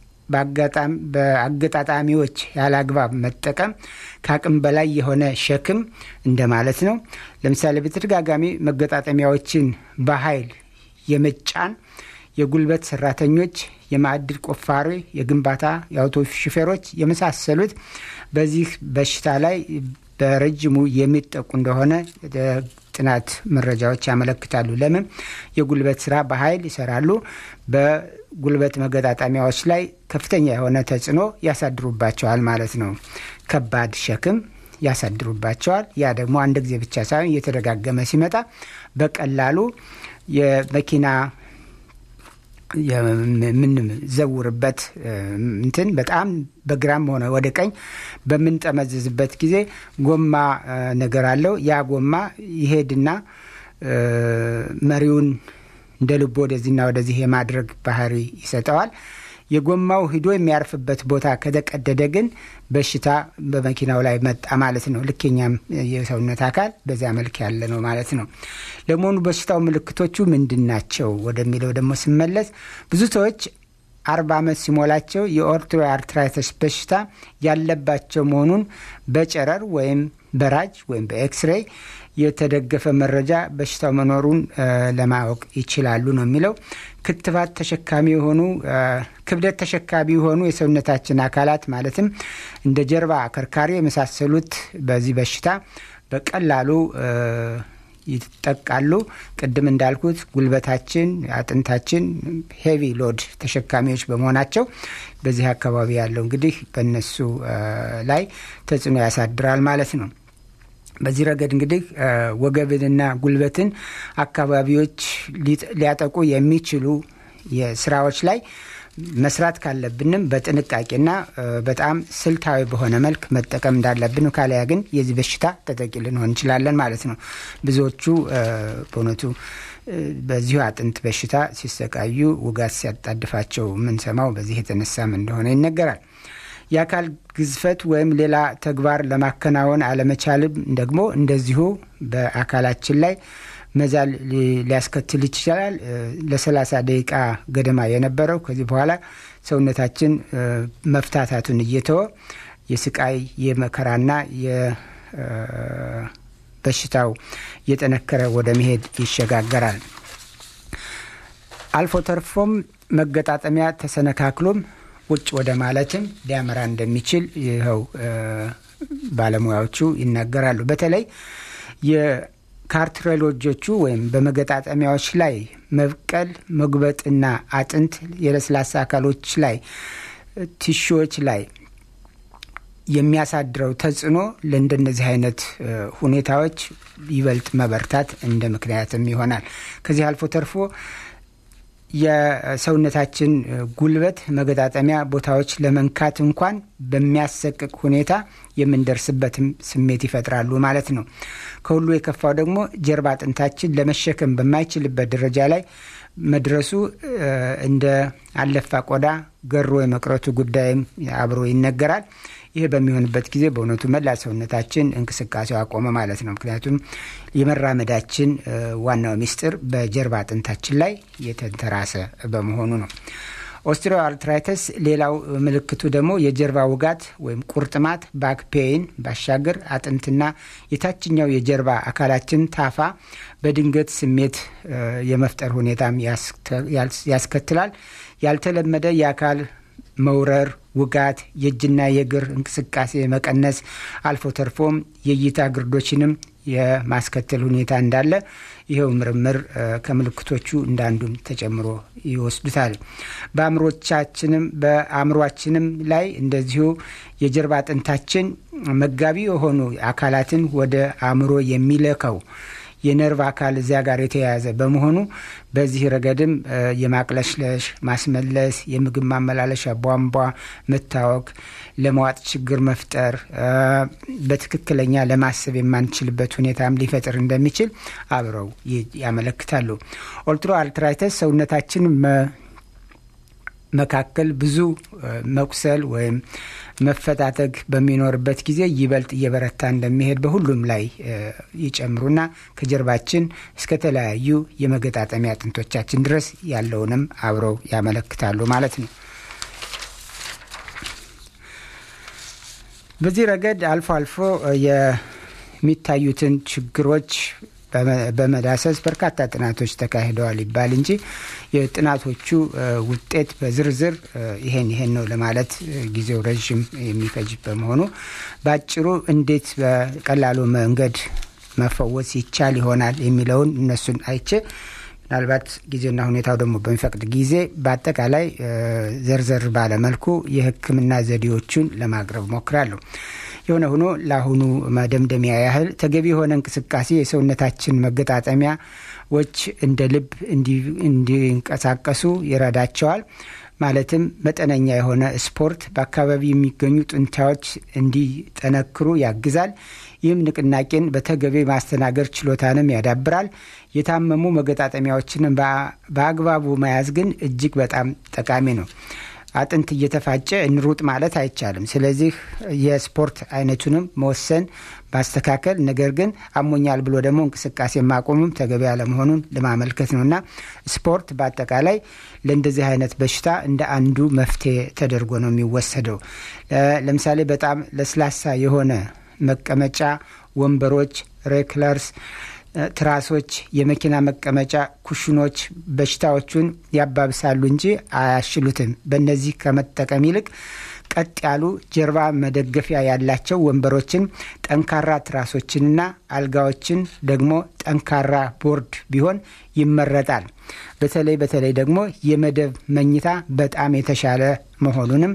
በአገጣጣሚዎች ያለ አግባብ መጠቀም ከአቅም በላይ የሆነ ሸክም እንደማለት ነው። ለምሳሌ በተደጋጋሚ መገጣጠሚያዎችን በኃይል የመጫን የጉልበት ሰራተኞች፣ የማዕድን ቆፋሪ፣ የግንባታ የአውቶቡስ ሹፌሮች የመሳሰሉት በዚህ በሽታ ላይ በረጅሙ የሚጠቁ እንደሆነ ጥናት መረጃዎች ያመለክታሉ። ለምን? የጉልበት ስራ በኃይል ይሰራሉ። በጉልበት መገጣጠሚያዎች ላይ ከፍተኛ የሆነ ተጽዕኖ ያሳድሩባቸዋል ማለት ነው። ከባድ ሸክም ያሳድሩባቸዋል። ያ ደግሞ አንድ ጊዜ ብቻ ሳይሆን እየተደጋገመ ሲመጣ በቀላሉ የመኪና የምንዘውርበት እንትን በጣም በግራም ሆነ ወደ ቀኝ በምንጠመዝዝበት ጊዜ ጎማ ነገር አለው። ያ ጎማ ይሄድና መሪውን እንደ ልቦ ወደዚህና ወደዚህ የማድረግ ባህሪ ይሰጠዋል። የጎማው ሂዶ የሚያርፍበት ቦታ ከተቀደደ ግን በሽታ በመኪናው ላይ መጣ ማለት ነው። ልኬኛም የሰውነት አካል በዚያ መልክ ያለ ነው ማለት ነው። ለመሆኑ በሽታው ምልክቶቹ ምንድን ናቸው ወደሚለው ደግሞ ስመለስ ብዙ ሰዎች አርባ ዓመት ሲሞላቸው የኦርትሮ አርትራይተስ በሽታ ያለባቸው መሆኑን በጨረር ወይም በራጅ ወይም በኤክስሬይ የተደገፈ መረጃ በሽታው መኖሩን ለማወቅ ይችላሉ ነው የሚለው። ክትባት ተሸካሚ የሆኑ ክብደት ተሸካሚ የሆኑ የሰውነታችን አካላት ማለትም እንደ ጀርባ፣ አከርካሪ የመሳሰሉት በዚህ በሽታ በቀላሉ ይጠቃሉ። ቅድም እንዳልኩት ጉልበታችን፣ አጥንታችን ሄቪ ሎድ ተሸካሚዎች በመሆናቸው በዚህ አካባቢ ያለው እንግዲህ በእነሱ ላይ ተጽዕኖ ያሳድራል ማለት ነው። በዚህ ረገድ እንግዲህ ወገብንና ጉልበትን አካባቢዎች ሊያጠቁ የሚችሉ የስራዎች ላይ መስራት ካለብንም በጥንቃቄና በጣም ስልታዊ በሆነ መልክ መጠቀም እንዳለብን፣ ካለያ ግን የዚህ በሽታ ተጠቂ ልንሆን እንችላለን ማለት ነው። ብዙዎቹ በእውነቱ በዚሁ አጥንት በሽታ ሲሰቃዩ ውጋት ሲያጣድፋቸው የምንሰማው በዚህ የተነሳም እንደሆነ ይነገራል። የአካል ግዝፈት ወይም ሌላ ተግባር ለማከናወን አለመቻልም ደግሞ እንደዚሁ በአካላችን ላይ መዛል ሊያስከትል ይችላል። ለሰላሳ ደቂቃ ገደማ የነበረው ከዚህ በኋላ ሰውነታችን መፍታታቱን እየተወ የስቃይ የመከራና የበሽታው እየጠነከረ ወደ መሄድ ይሸጋገራል። አልፎ ተርፎም መገጣጠሚያ ተሰነካክሎም ውጭ ወደ ማለትም ሊያመራ እንደሚችል ይኸው ባለሙያዎቹ ይናገራሉ። በተለይ የካርትሬሎጆቹ ወይም በመገጣጠሚያዎች ላይ መብቀል፣ መጉበጥና አጥንት የለስላሳ አካሎች ላይ ቲሹዎች ላይ የሚያሳድረው ተጽዕኖ ለእንደነዚህ አይነት ሁኔታዎች ይበልጥ መበርታት እንደ ምክንያትም ይሆናል። ከዚህ አልፎ ተርፎ የሰውነታችን ጉልበት መገጣጠሚያ ቦታዎች ለመንካት እንኳን በሚያሰቅቅ ሁኔታ የምንደርስበትም ስሜት ይፈጥራሉ ማለት ነው። ከሁሉ የከፋው ደግሞ ጀርባ አጥንታችን ለመሸከም በማይችልበት ደረጃ ላይ መድረሱ እንደ አለፋ ቆዳ ገሮ የመቅረቱ ጉዳይም አብሮ ይነገራል። ይህ በሚሆንበት ጊዜ በእውነቱ መላ ሰውነታችን እንቅስቃሴው አቆመ ማለት ነው። ምክንያቱም የመራመዳችን ዋናው ሚስጥር በጀርባ አጥንታችን ላይ የተንተራሰ በመሆኑ ነው። ኦስትሪዮ አርትራይተስ ሌላው ምልክቱ ደግሞ የጀርባ ውጋት ወይም ቁርጥማት ባክ ፔይን ባሻገር አጥንትና የታችኛው የጀርባ አካላችን ታፋ በድንገት ስሜት የመፍጠር ሁኔታም ያስከትላል። ያልተለመደ የአካል መውረር፣ ውጋት፣ የእጅና የእግር እንቅስቃሴ መቀነስ፣ አልፎ ተርፎም የእይታ ግርዶችንም የማስከተል ሁኔታ እንዳለ ይኸው ምርምር ከምልክቶቹ እንዳንዱም ተጨምሮ ይወስዱታል። በአእምሮቻችንም በአእምሯችንም ላይ እንደዚሁ የጀርባ አጥንታችን መጋቢ የሆኑ አካላትን ወደ አእምሮ የሚለከው የነርቭ አካል እዚያ ጋር የተያያዘ በመሆኑ በዚህ ረገድም የማቅለሽለሽ፣ ማስመለስ፣ የምግብ ማመላለሻ ቧንቧ መታወክ፣ ለመዋጥ ችግር መፍጠር፣ በትክክለኛ ለማሰብ የማንችልበት ሁኔታም ሊፈጥር እንደሚችል አብረው ያመለክታሉ። ኦልትሮ አርትራይተስ ሰውነታችን መካከል ብዙ መቁሰል ወይም መፈታተግ በሚኖርበት ጊዜ ይበልጥ እየበረታ እንደሚሄድ በሁሉም ላይ ይጨምሩና ከጀርባችን እስከ ተለያዩ የመገጣጠሚያ አጥንቶቻችን ድረስ ያለውንም አብረው ያመለክታሉ ማለት ነው። በዚህ ረገድ አልፎ አልፎ የሚታዩትን ችግሮች በመዳሰስ በርካታ ጥናቶች ተካሂደዋል ይባል እንጂ የጥናቶቹ ውጤት በዝርዝር ይሄን ይሄን ነው ለማለት ጊዜው ረዥም የሚፈጅ በመሆኑ በአጭሩ እንዴት በቀላሉ መንገድ መፈወስ ይቻል ይሆናል የሚለውን እነሱን አይቼ ምናልባት ጊዜና ሁኔታው ደግሞ በሚፈቅድ ጊዜ በአጠቃላይ ዘርዘር ባለመልኩ የሕክምና ዘዴዎቹን ለማቅረብ ሞክራለሁ። የሆነ ሆኖ ለአሁኑ መደምደሚያ ያህል ተገቢ የሆነ እንቅስቃሴ የሰውነታችን መገጣጠሚያዎች እንደ ልብ እንዲንቀሳቀሱ ይረዳቸዋል። ማለትም መጠነኛ የሆነ ስፖርት በአካባቢ የሚገኙ ጡንቻዎች እንዲጠነክሩ ያግዛል። ይህም ንቅናቄን በተገቢ ማስተናገድ ችሎታንም ያዳብራል። የታመሙ መገጣጠሚያዎችንም በአግባቡ መያዝ ግን እጅግ በጣም ጠቃሚ ነው። አጥንት እየተፋጨ እንሩጥ ማለት አይቻልም። ስለዚህ የስፖርት አይነቱንም መወሰን ማስተካከል፣ ነገር ግን አሞኛል ብሎ ደግሞ እንቅስቃሴ ማቆምም ተገቢ ያለመሆኑን ለማመልከት ነው እና ስፖርት በአጠቃላይ ለእንደዚህ አይነት በሽታ እንደ አንዱ መፍትሄ ተደርጎ ነው የሚወሰደው። ለምሳሌ በጣም ለስላሳ የሆነ መቀመጫ ወንበሮች፣ ሬክለርስ ትራሶች፣ የመኪና መቀመጫ ኩሽኖች በሽታዎቹን ያባብሳሉ እንጂ አያሽሉትም። በእነዚህ ከመጠቀም ይልቅ ቀጥ ያሉ ጀርባ መደገፊያ ያላቸው ወንበሮችን፣ ጠንካራ ትራሶችንና አልጋዎችን ደግሞ ጠንካራ ቦርድ ቢሆን ይመረጣል። በተለይ በተለይ ደግሞ የመደብ መኝታ በጣም የተሻለ መሆኑንም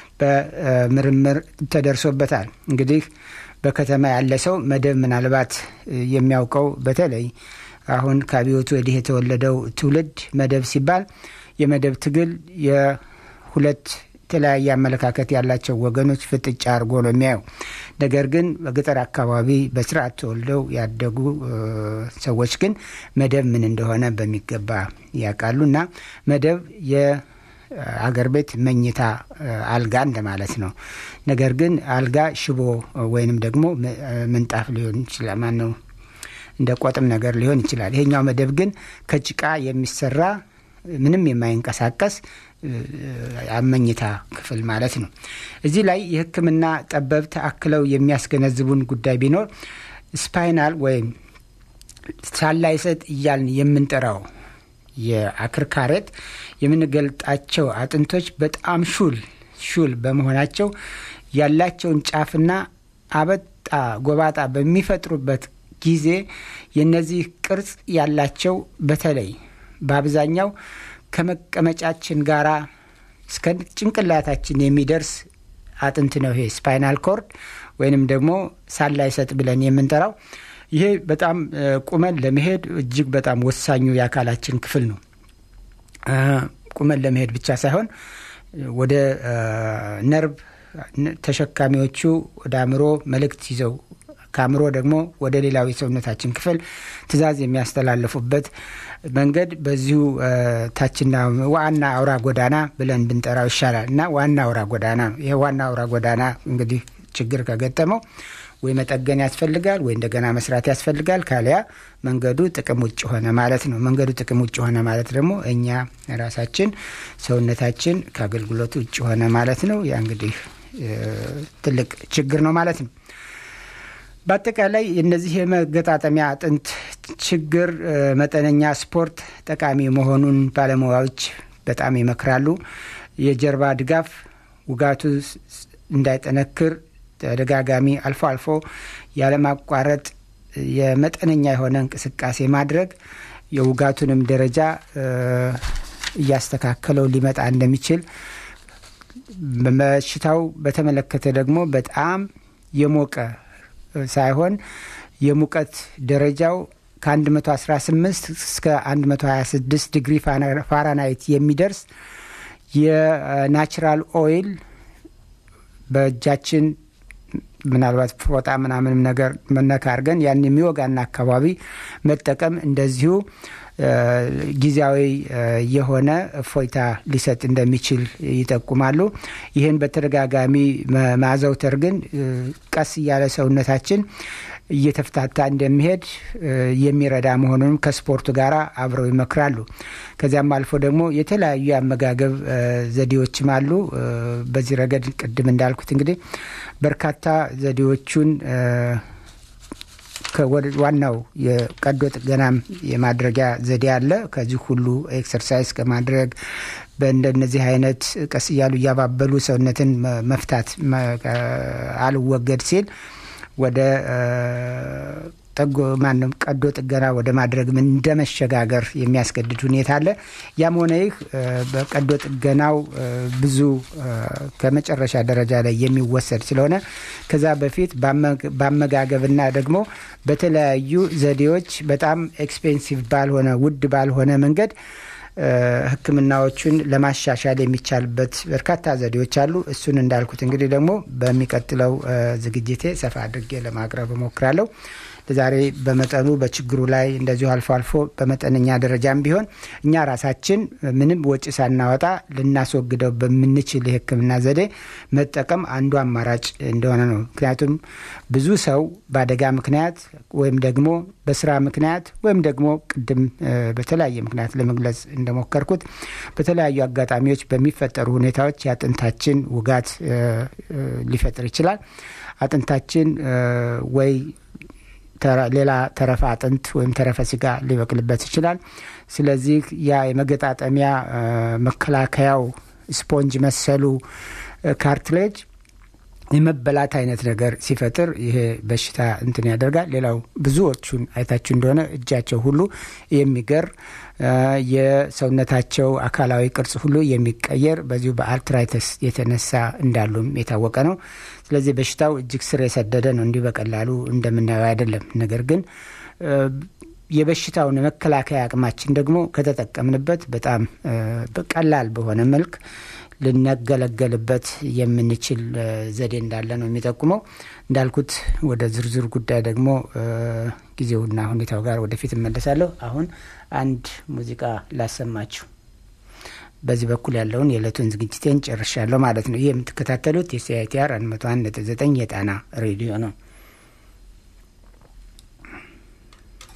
በምርምር ተደርሶበታል። እንግዲህ በከተማ ያለ ሰው መደብ ምናልባት የሚያውቀው በተለይ አሁን ከአብዮቱ ወዲህ የተወለደው ትውልድ መደብ ሲባል የመደብ ትግል የሁለት የተለያየ አመለካከት ያላቸው ወገኖች ፍጥጫ አድርጎ ነው የሚያየው። ነገር ግን በገጠር አካባቢ በስርዓት ተወልደው ያደጉ ሰዎች ግን መደብ ምን እንደሆነ በሚገባ ያውቃሉ እና መደብ አገር ቤት መኝታ አልጋ እንደማለት ነው። ነገር ግን አልጋ ሽቦ ወይንም ደግሞ ምንጣፍ ሊሆን ይችላል። ማነው እንደ ቆጥም ነገር ሊሆን ይችላል። ይሄኛው መደብ ግን ከጭቃ የሚሰራ ምንም የማይንቀሳቀስ አመኝታ ክፍል ማለት ነው። እዚህ ላይ የሕክምና ጠበብት አክለው የሚያስገነዝቡን ጉዳይ ቢኖር ስፓይናል ወይም ሳላይሰጥ እያልን የምንጠራው የአክርካሬት የምንገልጣቸው አጥንቶች በጣም ሹል ሹል በመሆናቸው ያላቸውን ጫፍና አበጣ ጎባጣ በሚፈጥሩበት ጊዜ የነዚህ ቅርጽ ያላቸው በተለይ በአብዛኛው ከመቀመጫችን ጋር እስከ ጭንቅላታችን የሚደርስ አጥንት ነው። ይሄ ስፓይናል ኮርድ ወይንም ደግሞ ሳላይሰጥ ብለን የምንጠራው ይሄ በጣም ቁመን ለመሄድ እጅግ በጣም ወሳኙ የአካላችን ክፍል ነው። ቁመን ለመሄድ ብቻ ሳይሆን ወደ ነርቭ ተሸካሚዎቹ ወደ አእምሮ መልእክት ይዘው ከአእምሮ ደግሞ ወደ ሌላው የሰውነታችን ክፍል ትዕዛዝ የሚያስተላልፉበት መንገድ በዚሁ ታችና ዋና አውራ ጎዳና ብለን ብንጠራው ይሻላል እና ዋና አውራ ጎዳና ነው። ይሄ ዋና አውራ ጎዳና እንግዲህ ችግር ከገጠመው ወይ መጠገን ያስፈልጋል ወይ እንደገና መስራት ያስፈልጋል። ካሊያ መንገዱ ጥቅም ውጭ ሆነ ማለት ነው። መንገዱ ጥቅም ውጭ ሆነ ማለት ደግሞ እኛ ራሳችን ሰውነታችን ከአገልግሎቱ ውጭ ሆነ ማለት ነው። ያ እንግዲህ ትልቅ ችግር ነው ማለት ነው። በአጠቃላይ እነዚህ የመገጣጠሚያ አጥንት ችግር መጠነኛ ስፖርት ጠቃሚ መሆኑን ባለሙያዎች በጣም ይመክራሉ። የጀርባ ድጋፍ ውጋቱ እንዳይጠነክር ተደጋጋሚ አልፎ አልፎ ያለማቋረጥ የመጠነኛ የሆነ እንቅስቃሴ ማድረግ የውጋቱንም ደረጃ እያስተካከለው ሊመጣ እንደሚችል በሽታው በተመለከተ ደግሞ በጣም የሞቀ ሳይሆን የሙቀት ደረጃው ከ118 እስከ 126 ዲግሪ ፋራናይት የሚደርስ የናቹራል ኦይል በእጃችን ምናልባት ፎጣ ምናምንም ነገር መነካ አድርገን ያን የሚወጋና አካባቢ መጠቀም እንደዚሁ ጊዜያዊ የሆነ እፎይታ ሊሰጥ እንደሚችል ይጠቁማሉ። ይህን በተደጋጋሚ ማዘውተር ግን ቀስ እያለ ሰውነታችን እየተፍታታ እንደሚሄድ የሚረዳ መሆኑንም ከስፖርቱ ጋር አብረው ይመክራሉ። ከዚያም አልፎ ደግሞ የተለያዩ የአመጋገብ ዘዴዎችም አሉ። በዚህ ረገድ ቅድም እንዳልኩት እንግዲህ በርካታ ዘዴዎቹን ዋናው የቀዶ ጥገናም የማድረጊያ ዘዴ አለ። ከዚህ ሁሉ ኤክሰርሳይዝ ከማድረግ በእንደነዚህ አይነት ቀስ እያሉ እያባበሉ ሰውነትን መፍታት አልወገድ ሲል ወደ ጠጎ ማንም ቀዶ ጥገና ወደ ማድረግ ምን እንደ መሸጋገር የሚያስገድድ ሁኔታ አለ። ያም ሆነ ይህ በቀዶ ጥገናው ብዙ ከመጨረሻ ደረጃ ላይ የሚወሰድ ስለሆነ ከዛ በፊት በአመጋገብና ደግሞ በተለያዩ ዘዴዎች በጣም ኤክስፔንሲቭ ባልሆነ ውድ ባልሆነ መንገድ ሕክምናዎቹን ለማሻሻል የሚቻልበት በርካታ ዘዴዎች አሉ። እሱን እንዳልኩት እንግዲህ ደግሞ በሚቀጥለው ዝግጅቴ ሰፋ አድርጌ ለማቅረብ እሞክራለሁ። ለዛሬ በመጠኑ በችግሩ ላይ እንደዚሁ አልፎ አልፎ በመጠነኛ ደረጃም ቢሆን እኛ ራሳችን ምንም ወጪ ሳናወጣ ልናስወግደው በምንችል የህክምና ዘዴ መጠቀም አንዱ አማራጭ እንደሆነ ነው። ምክንያቱም ብዙ ሰው በአደጋ ምክንያት ወይም ደግሞ በስራ ምክንያት ወይም ደግሞ ቅድም በተለያየ ምክንያት ለመግለጽ እንደሞከርኩት በተለያዩ አጋጣሚዎች በሚፈጠሩ ሁኔታዎች የአጥንታችን ውጋት ሊፈጥር ይችላል። አጥንታችን ወይ ሌላ ተረፈ አጥንት ወይም ተረፈ ስጋ ሊበቅልበት ይችላል። ስለዚህ ያ የመገጣጠሚያ መከላከያው ስፖንጅ መሰሉ ካርትሌጅ የመበላት አይነት ነገር ሲፈጥር ይሄ በሽታ እንትን ያደርጋል። ሌላው ብዙዎቹን አይታችሁ እንደሆነ እጃቸው ሁሉ የሚገር የሰውነታቸው አካላዊ ቅርጽ ሁሉ የሚቀየር በዚሁ በአርትራይተስ የተነሳ እንዳሉም የታወቀ ነው። ስለዚህ በሽታው እጅግ ስር የሰደደ ነው። እንዲህ በቀላሉ እንደምናየው አይደለም። ነገር ግን የበሽታውን የመከላከያ አቅማችን ደግሞ ከተጠቀምንበት በጣም ቀላል በሆነ መልክ ልነገለገልበት የምንችል ዘዴ እንዳለ ነው የሚጠቁመው። እንዳልኩት ወደ ዝርዝር ጉዳይ ደግሞ ጊዜውና ሁኔታው ጋር ወደፊት እመለሳለሁ። አሁን አንድ ሙዚቃ ላሰማችሁ። በዚህ በኩል ያለውን የዕለቱን ዝግጅቴን ጨርሻለሁ ማለት ነው። ይህ የምትከታተሉት የሲአይቲአር 101.9 የጣና ሬዲዮ ነው።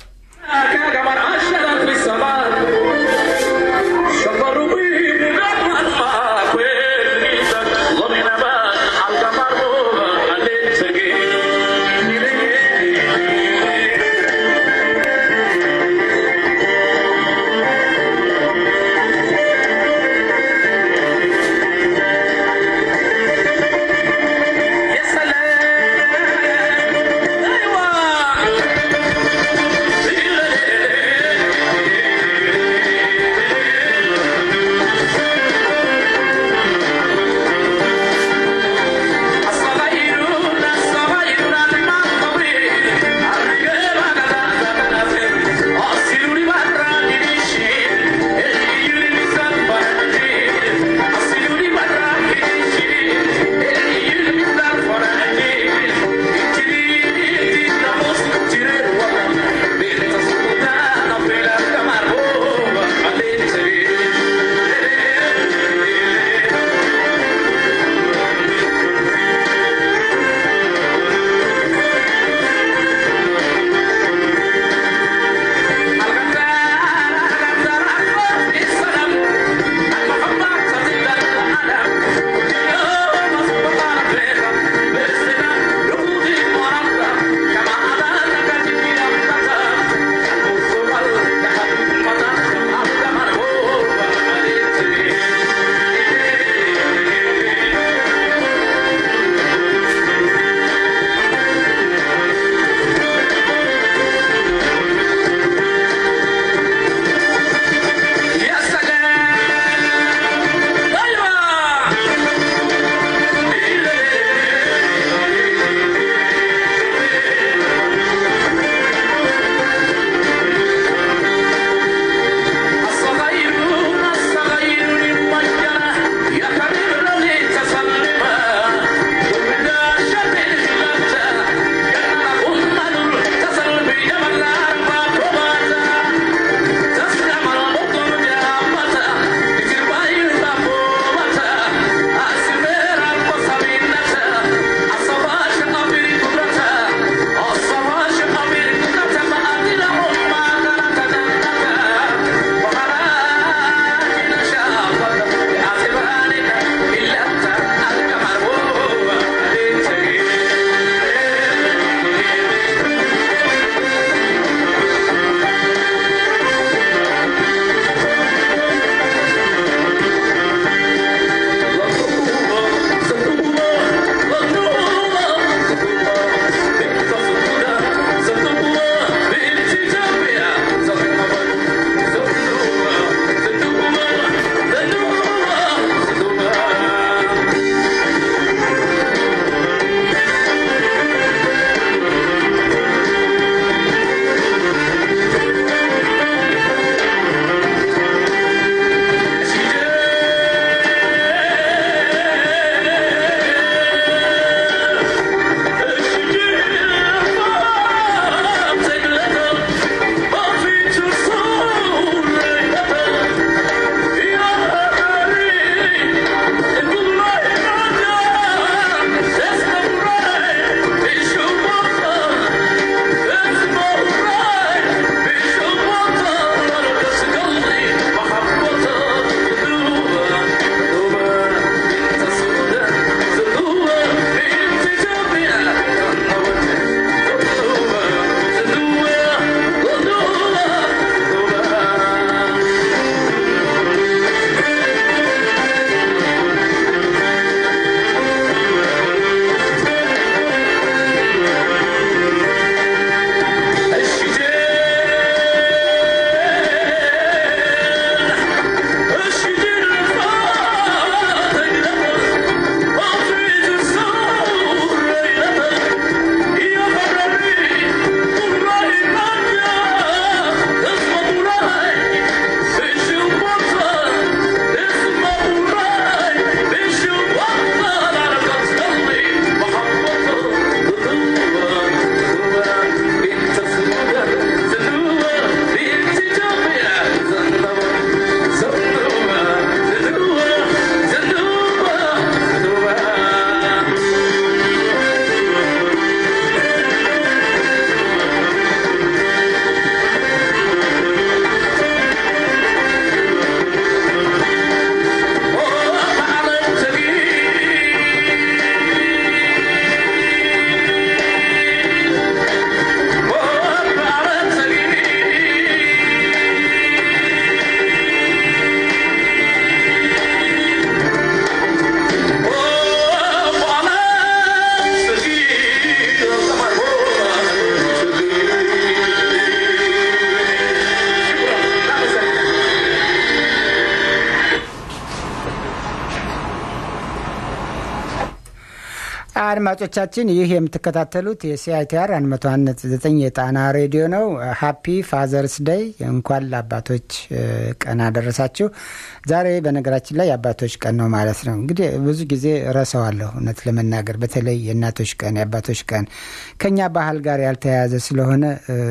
አድማጮቻችን ይህ የምትከታተሉት የሲአይቲአር 101.9 የጣና ሬዲዮ ነው። ሀፒ ፋዘርስ ደይ እንኳን ለአባቶች ቀን አደረሳችሁ። ዛሬ በነገራችን ላይ የአባቶች ቀን ነው ማለት ነው። እንግዲህ ብዙ ጊዜ ረሰዋለሁ እውነት ለመናገር በተለይ የእናቶች ቀን የአባቶች ቀን ከኛ ባህል ጋር ያልተያያዘ ስለሆነ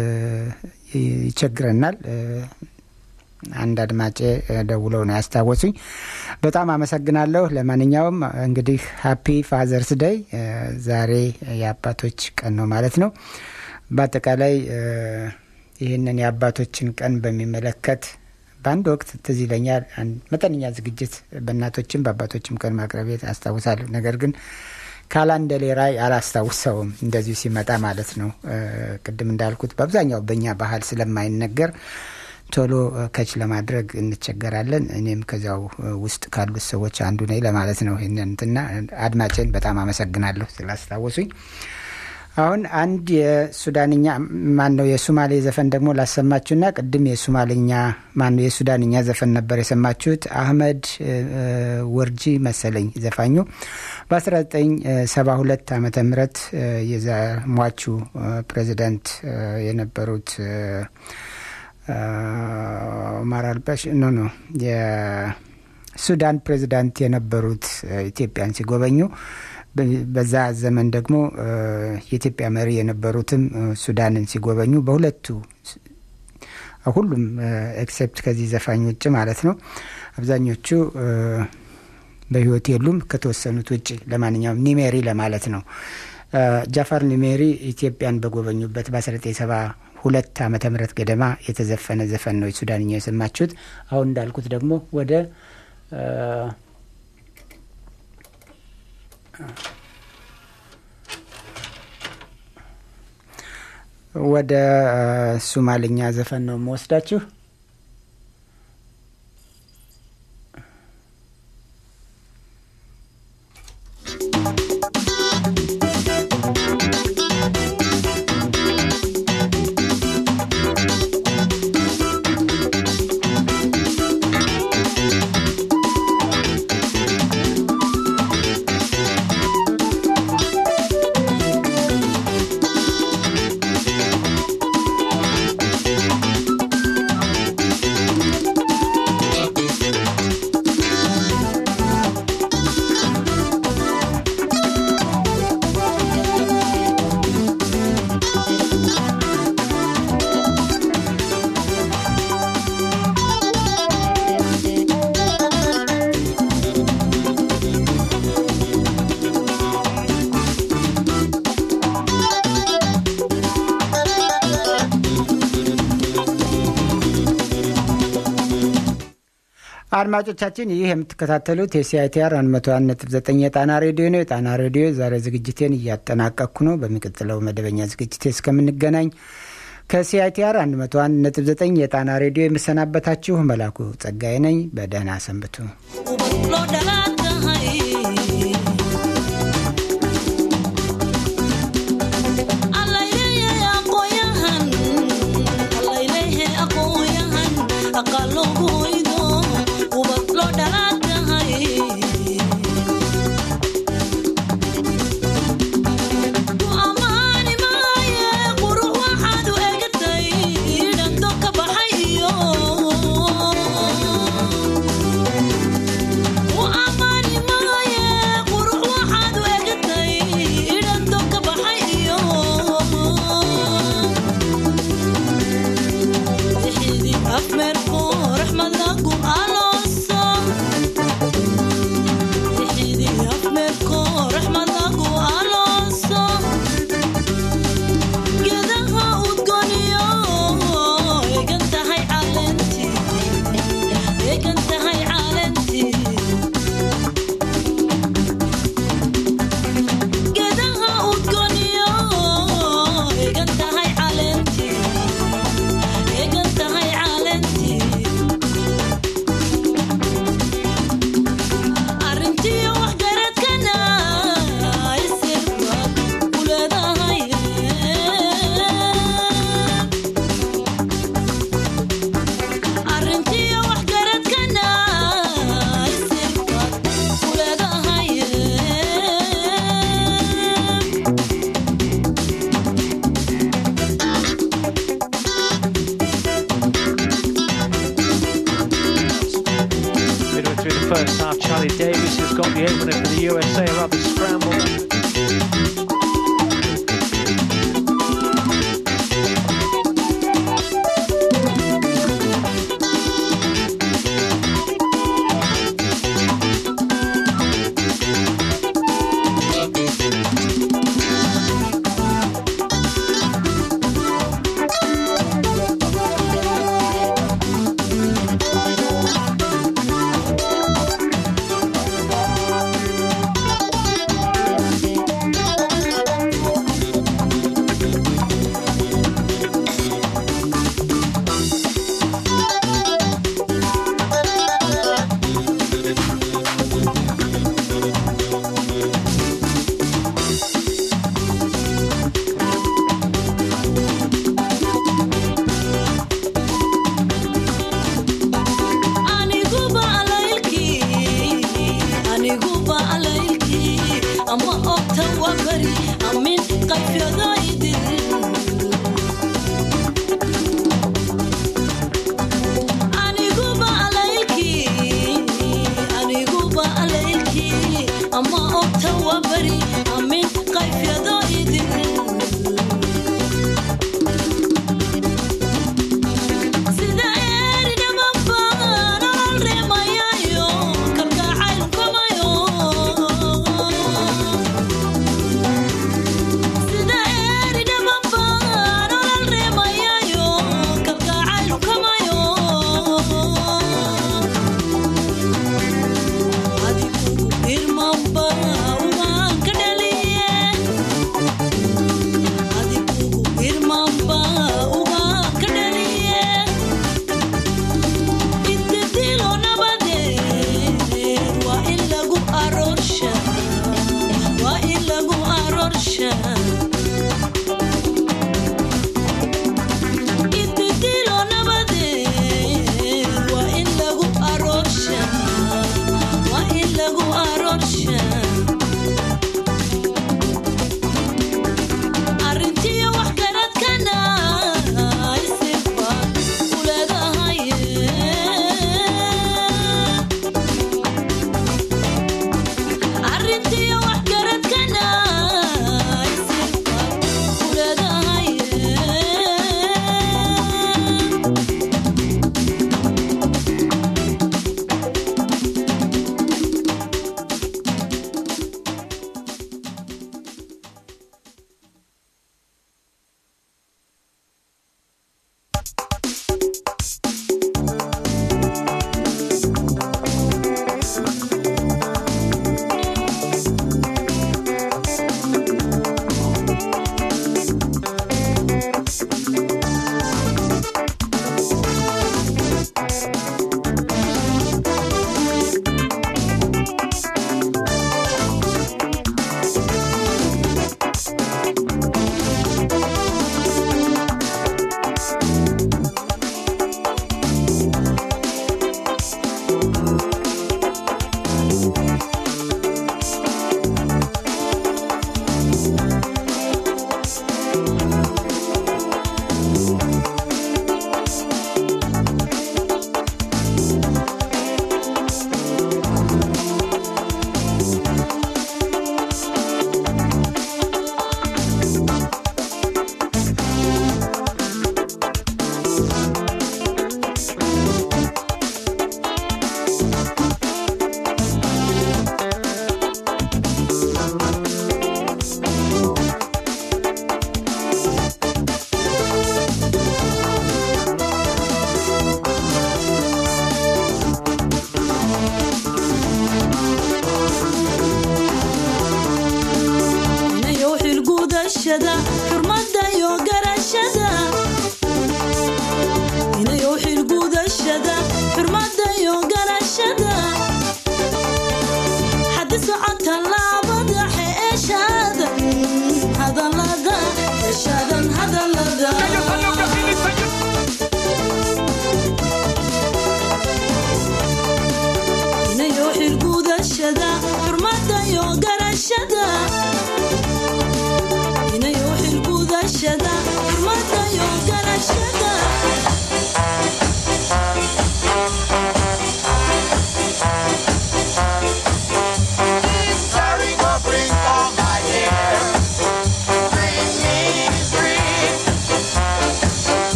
ይቸግረናል። አንድ አድማጬ ደውለው ነው ያስታወሱኝ። በጣም አመሰግናለሁ። ለማንኛውም እንግዲህ ሀፒ ፋዘርስ ደይ ዛሬ የአባቶች ቀን ነው ማለት ነው። በአጠቃላይ ይህንን የአባቶችን ቀን በሚመለከት በአንድ ወቅት ትዝ ይለኛል መጠነኛ ዝግጅት በእናቶችም በአባቶችም ቀን ማቅረቤት አስታውሳለሁ። ነገር ግን ካላንደሌ ራይ አላስታውሰውም እንደዚሁ ሲመጣ ማለት ነው። ቅድም እንዳልኩት በአብዛኛው በእኛ ባህል ስለማይነገር ቶሎ ከች ለማድረግ እንቸገራለን። እኔም ከዚያው ውስጥ ካሉት ሰዎች አንዱ ነኝ ለማለት ነው። ይህንንትና አድማጭን በጣም አመሰግናለሁ ስላስታወሱኝ። አሁን አንድ የሱዳንኛ ማን ነው የሱማሌ ዘፈን ደግሞ ላሰማችሁና ቅድም የሱማሌኛ ማን ነው የሱዳንኛ ዘፈን ነበር የሰማችሁት። አህመድ ወርጂ መሰለኝ ዘፋኙ በ1972 ዓመተ ምህረት የሟቹ ፕሬዚዳንት የነበሩት ኦማር አልባሽ ኖ ኖ የሱዳን ፕሬዚዳንት የነበሩት ኢትዮጵያን ሲጎበኙ በዛ ዘመን ደግሞ የኢትዮጵያ መሪ የነበሩትም ሱዳንን ሲጎበኙ በሁለቱ ሁሉም ኤክሴፕት ከዚህ ዘፋኝ ውጭ ማለት ነው አብዛኞቹ በህይወት የሉም ከተወሰኑት ውጭ ለማንኛውም ኒሜሪ ለማለት ነው ጃፋር ኒሜሪ ኢትዮጵያን በጎበኙበት በ1970 ሁለት ዓመተ ምህረት ገደማ የተዘፈነ ዘፈን ነው የሱዳንኛ የሰማችሁት። አሁን እንዳልኩት ደግሞ ወደ ወደ ሱማልኛ ዘፈን ነው የምወስዳችሁ። አድማጮቻችን ይህ የምትከታተሉት የሲአይቲአር 101.9 የጣና ሬዲዮ ነው። የጣና ሬዲዮ ዛሬ ዝግጅቴን እያጠናቀቅኩ ነው። በሚቀጥለው መደበኛ ዝግጅቴ እስከምንገናኝ ከሲአይቲአር 101.9 የጣና ሬዲዮ የምሰናበታችሁ መላኩ ጸጋዬ ነኝ። በደህና ሰንብቱ። through the first half. Charlie Davis has got the opener for the USA rubber scramble.